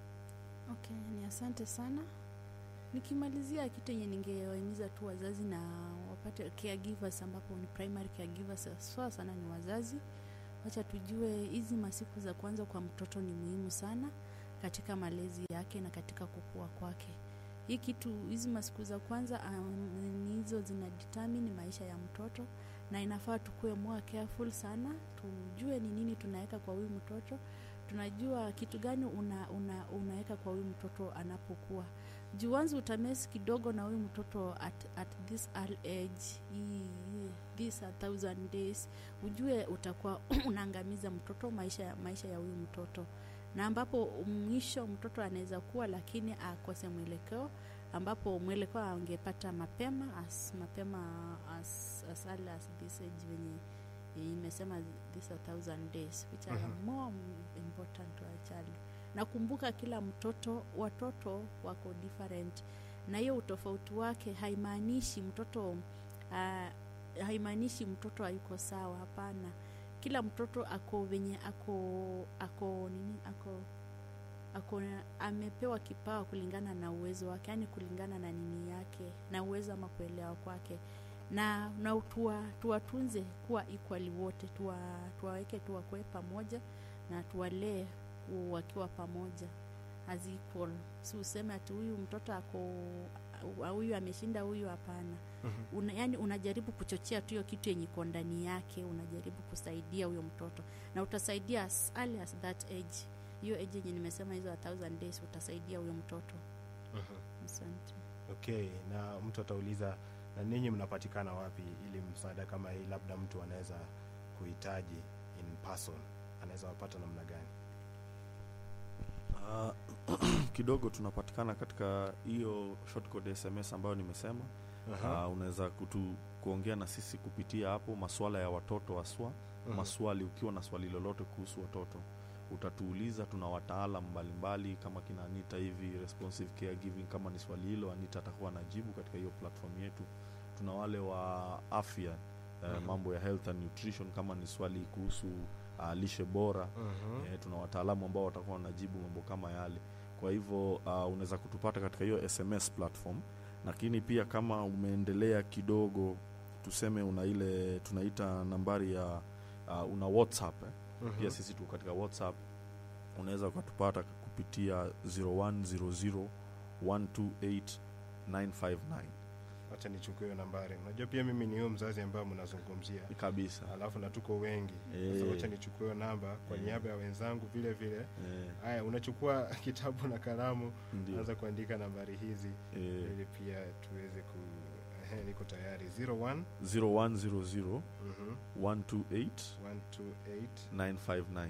Okay, ni asante sana. Nikimalizia kitu yenye ningewahimiza tu wazazi na wapate caregivers, ambapo ni primary caregivers haswa sana ni wazazi. Wacha tujue hizi masiku za kwanza kwa mtoto ni muhimu sana katika malezi yake na katika kukua kwake. Hii kitu hizi masiku za kwanza um, ni hizo zina determine maisha ya mtoto na inafaa tukuwe more careful sana, tujue ni nini tunaweka kwa huyu mtoto tunajua kitu gani una, una, unaweka kwa huyu mtoto anapokuwa juu wanzi utamesi kidogo na huyu mtoto at, at this early age hii, hii- this a thousand days ujue utakuwa unaangamiza mtoto maisha, ya- maisha ya huyu mtoto na ambapo mwisho mtoto anaweza kuwa lakini akose mwelekeo ambapo mwelekeo angepata mapema as mapema as, as early as this age venye imesema this a thousand days which are Mhm. more important to a child nakumbuka kila mtoto watoto wako different na hiyo utofauti wake haimaanishi mtoto uh, haimaanishi mtoto hayuko sawa hapana kila mtoto ako venye ako ako nini ako ako amepewa kipawa kulingana na uwezo wake yani kulingana na nini yake na uwezo ama kuelewa kwake na na tuwa, tuwatunze kuwa equally wote tuwa, tuwaweke tuwakwe pamoja na tuwalee u- wakiwa pamoja as equal si useme ati huyu mtoto ako au- huyu ameshinda huyu hapana una, yani unajaribu kuchochea tu hiyo kitu yenye iko ndani yake unajaribu kusaidia huyo mtoto na utasaidia as early as that age hiyo age yenye nimesema hizo a thousand days utasaidia huyo mtoto asante okay na mtu atauliza na ninyi mnapatikana wapi ili msaada kama hii labda mtu anaweza kuhitaji in person anaweza wapata namna gani Ah, kidogo tunapatikana katika hiyo short code sms ambayo nimesema Aha. uh, unaweza kutu kuongea na sisi kupitia hapo maswala ya watoto haswa Mhm. maswali ukiwa na swali lolote kuhusu watoto utatuuliza tuna wataalam mbalimbali kama kina anita hivi responsive caregiving kama ni swali hilo anita atakuwa anajibu katika hiyo platform yetu tuna wale wa afya uh, Mhm. mambo ya health and nutrition kama ni swali kuhusu uh, lishe bora Mhm. e, tuna wataalamu ambao watakuwa wanajibu mambo kama yale kwa hivyo uh, unaweza kutupata katika hiyo sms platform lakini pia kama umeendelea kidogo tuseme una ile tunaita nambari ya uh, una whatsapp eh? Mhm. pia sisi tuko katika whatsapp unaweza ukatupata kupitia 0100 128 959 wacha nichukue hiyo nambari unajua pia mimi ni huyo mzazi ambayo mnazungumzia kabisa alafu na tuko wengi Eh. sasa wacha nichukue hiyo namba kwa Eh. niaba ya wenzangu vile vile eh, haya unachukua kitabu na kalamu ndio anza kuandika nambari hizi eh, ili pia tuweze ku ehe, niko tayari 01 0100 mhm, 128 128 959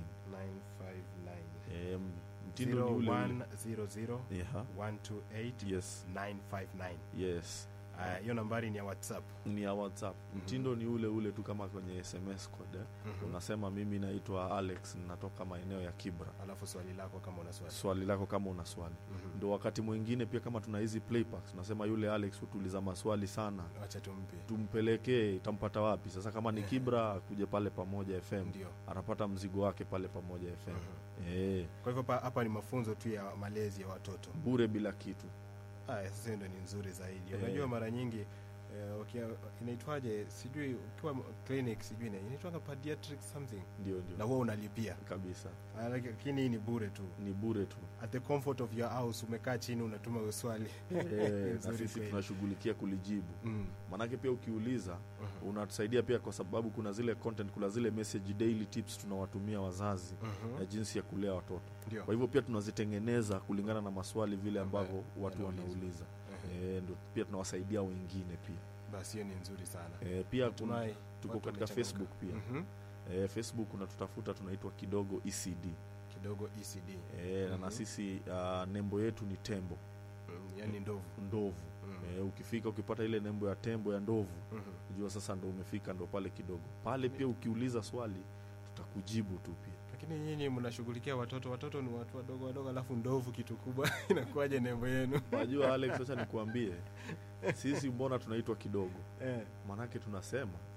959 eh, mtindo ni ule ule 0100 yeah. 128 yes 959 yes Haya, hiyo nambari ni ya whatsapp ni ya whatsapp mtindo ni ule ule tu kama kwenye sms code eh. Mhm. unasema mimi naitwa alex ninatoka maeneo ya kibra alafu swali lako kama una swali swali lako kama una swali Mhm. ndo wakati mwingine pia kama tuna hizi playbacks tunasema yule alex hutuuliza maswali sana wacha tumpe tumpelekee itampata wapi sasa kama ni kibra akuje pale pamoja fm ndio anapata mzigo wake pale pamoja fm Mhm. eh, kwa hivyo pa- hapa ni mafunzo tu ya malezi ya watoto bure bila kitu Aya, sasa hiyo ndo ni nzuri zaidi Eh. unajua mara nyingi eh, ukia- inaitwaje sijui ukiwa m- clinic sijui ina- inaitwaga pediatric something ndio na ndio huwa unalipia kabisa Ah, laki- lakini hii ni bure tu ni bure tu at the comfort of your house umekaa chini unatuma hiyo swali eh, na Nzuri sisi kweli. tunashughulikia kulijibu mm. manake pia ukiuliza Mhm. unatusaidia pia kwa sababu kuna zile content kuna zile message daily tips tunawatumia wazazi Mhm. ya jinsi ya kulea watoto ndio kwa hivyo pia tunazitengeneza kulingana na maswali vile Ambayo ambavyo watu yanaulizwa. wanauliza Mhm. e, ndo pia tunawasaidia wengine pia basi hiyo ni nzuri sana e, pia kun- Natumai tuko watu katika wamechangamka. facebook pia Mhm. e, facebook unatutafuta tunaitwa kidogo ecd kidogo ecd e, na Mhm. na sisi uh, nembo yetu ni tembo mm, yani ndovu ndovu Mm. e, ukifika ukipata ile nembo ya tembo ya ndovu Mhm. jua sasa ndo umefika ndo pale kidogo pale pia ukiuliza swali tutakujibu tu pia lakini nyinyi mnashughulikia watoto watoto ni watu wadogo wadogo alafu ndovu kitu kubwa inakuwaje nembo yenu wajua alex sasa nikuambie sisi mbona tunaitwa kidogo eh. manake tunasema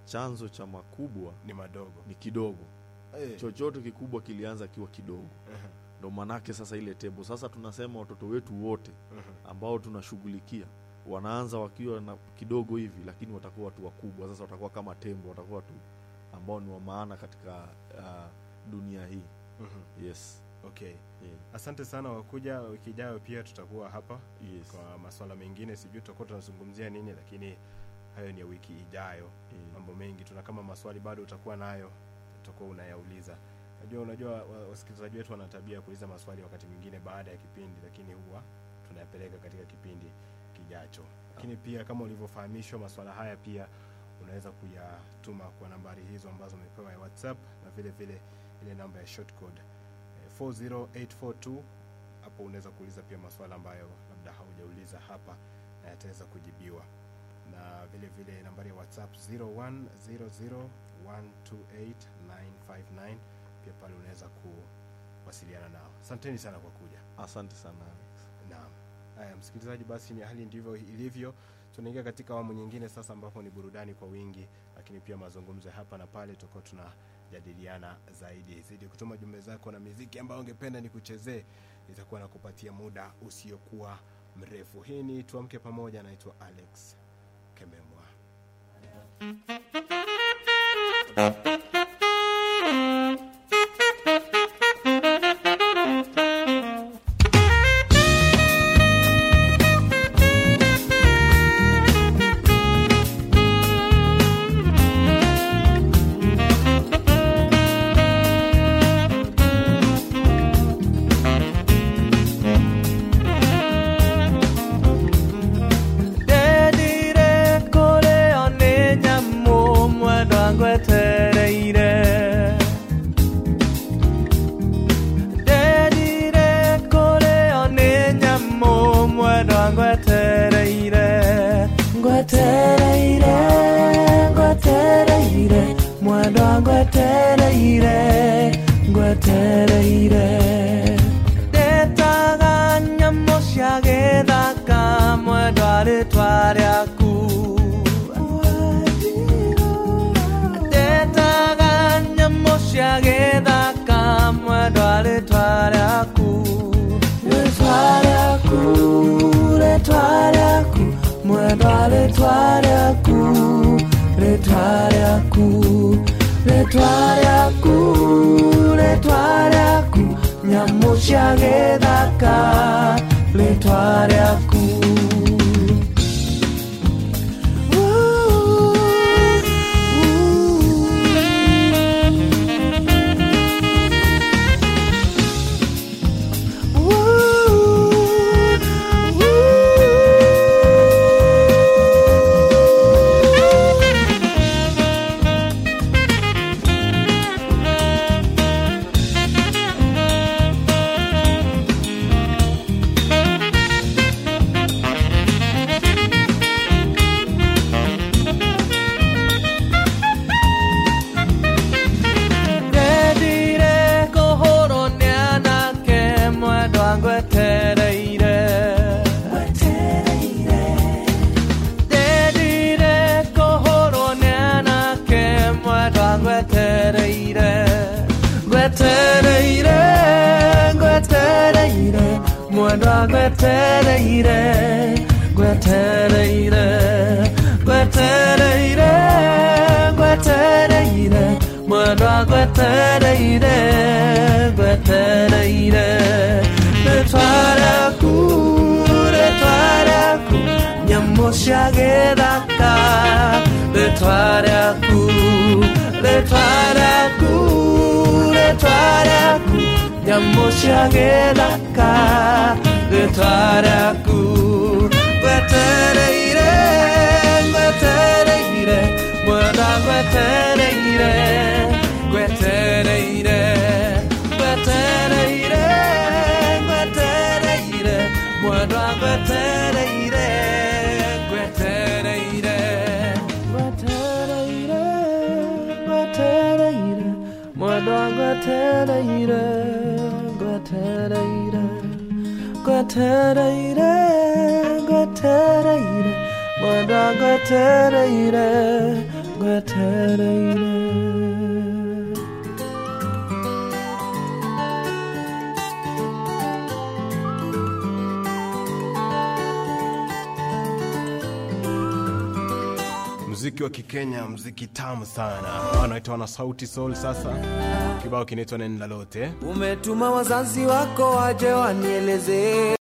chanzo cha makubwa ni madogo ni kidogo Eh, chochote kikubwa kilianza kiwa kidogo aha, ndo manake sasa ile tebo sasa tunasema watoto wetu wote aha. ambao tunashughulikia wanaanza wakiwa na kidogo hivi lakini watakuwa watu wakubwa sasa watakuwa kama tembo watakuwa watu ambao ni wa maana katika uh, dunia hii Mhm. yes okay yeah. asante sana wakuja wiki ijayo pia tutakuwa hapa yes kwa maswala mengine sijui tutakuwa tunazungumzia nini lakini hayo ni ya wiki ijayo yeah. mambo mengi tuna kama maswali bado utakuwa nayo utakuwa unayauliza najua unajua wa- wasikilizaji wetu wana tabia ya kuuliza maswali wakati mwingine baada ya kipindi lakini huwa tunayapeleka katika kipindi kijacho lakini pia kama ulivyofahamishwa maswala haya pia unaweza kuyatuma kwa nambari hizo ambazo umepewa ya whatsapp na vile vile ile namba ya short code eh, 40842 hapo unaweza kuuliza pia maswala ambayo labda haujauliza hapa na yataweza kujibiwa na vile vile nambari ya whatsapp 0100128959 pia pale unaweza kuwasiliana nao asanteni sana kwa kuja asante sana Alex. naam haya msikilizaji basi ni hali ndivyo ilivyo tunaingia katika awamu nyingine sasa ambapo ni burudani kwa wingi lakini pia mazungumzo ya hapa na pale tutakuwa tunajadiliana zaidi zidi kutuma jumbe zako na miziki ambayo ungependa ni kuchezee itakuwa na kupatia muda usiokuwa mrefu hii ni tuamke pamoja naitwa alex kememwa ndendire kũrĩo nĩ nyamũ mwendwa ngwetereire ndendire kũrĩo nĩ nyamũ mwendwa ngwetereire ngwetereire ngwetereire mwendwa ngwetereire ngwetereire ndetaga nyamũ cia gĩthaka mwendwa rĩtwa rĩaku ndetaga nyamũ cia gĩthaka mwendwa rĩtwa rĩaku rĩtwa rĩaku rĩtwa rĩaku mwendwa rĩtwa rĩaku rĩtwa rĩaku rĩtwa rĩaku rĩtwa rĩaku nyamũ cia gĩthaka rĩtwa rĩaku ndendire kũhũrwo nĩ anake mwendwa ngwetereire ndendire kũhũrwo nĩ anake mwendwa ngwetereire ngwetereire ngwetereire mwendwa ngwetereire ngwetereire ngwetereire ngwetereire mwendwa ngwetereire ngwetereire rĩtwa rĩaku rĩtwa rĩaku nyamũ cia gĩthaka rĩtwa rĩaku rĩtwa rĩaku rĩtwa rĩaku nyamũ cia gĩthaka rĩtwa rĩaku ngwetereire ngwetereire mwenda ngwetereire ngwetereire ngwetereire ngwetereire mwenda ngwetereire ngwetereire ngwetereire ngwetereire mwenda ngwetereire ngwetereire ngwetereire ngwetereire mwenda ngwetereire ngwetereire gwetereire mziki wa kikenya mziki tamu sana wanaitwa na sauti sol sasa kibao kinaitwa nenda lote umetuma wazazi wako waje wanielezee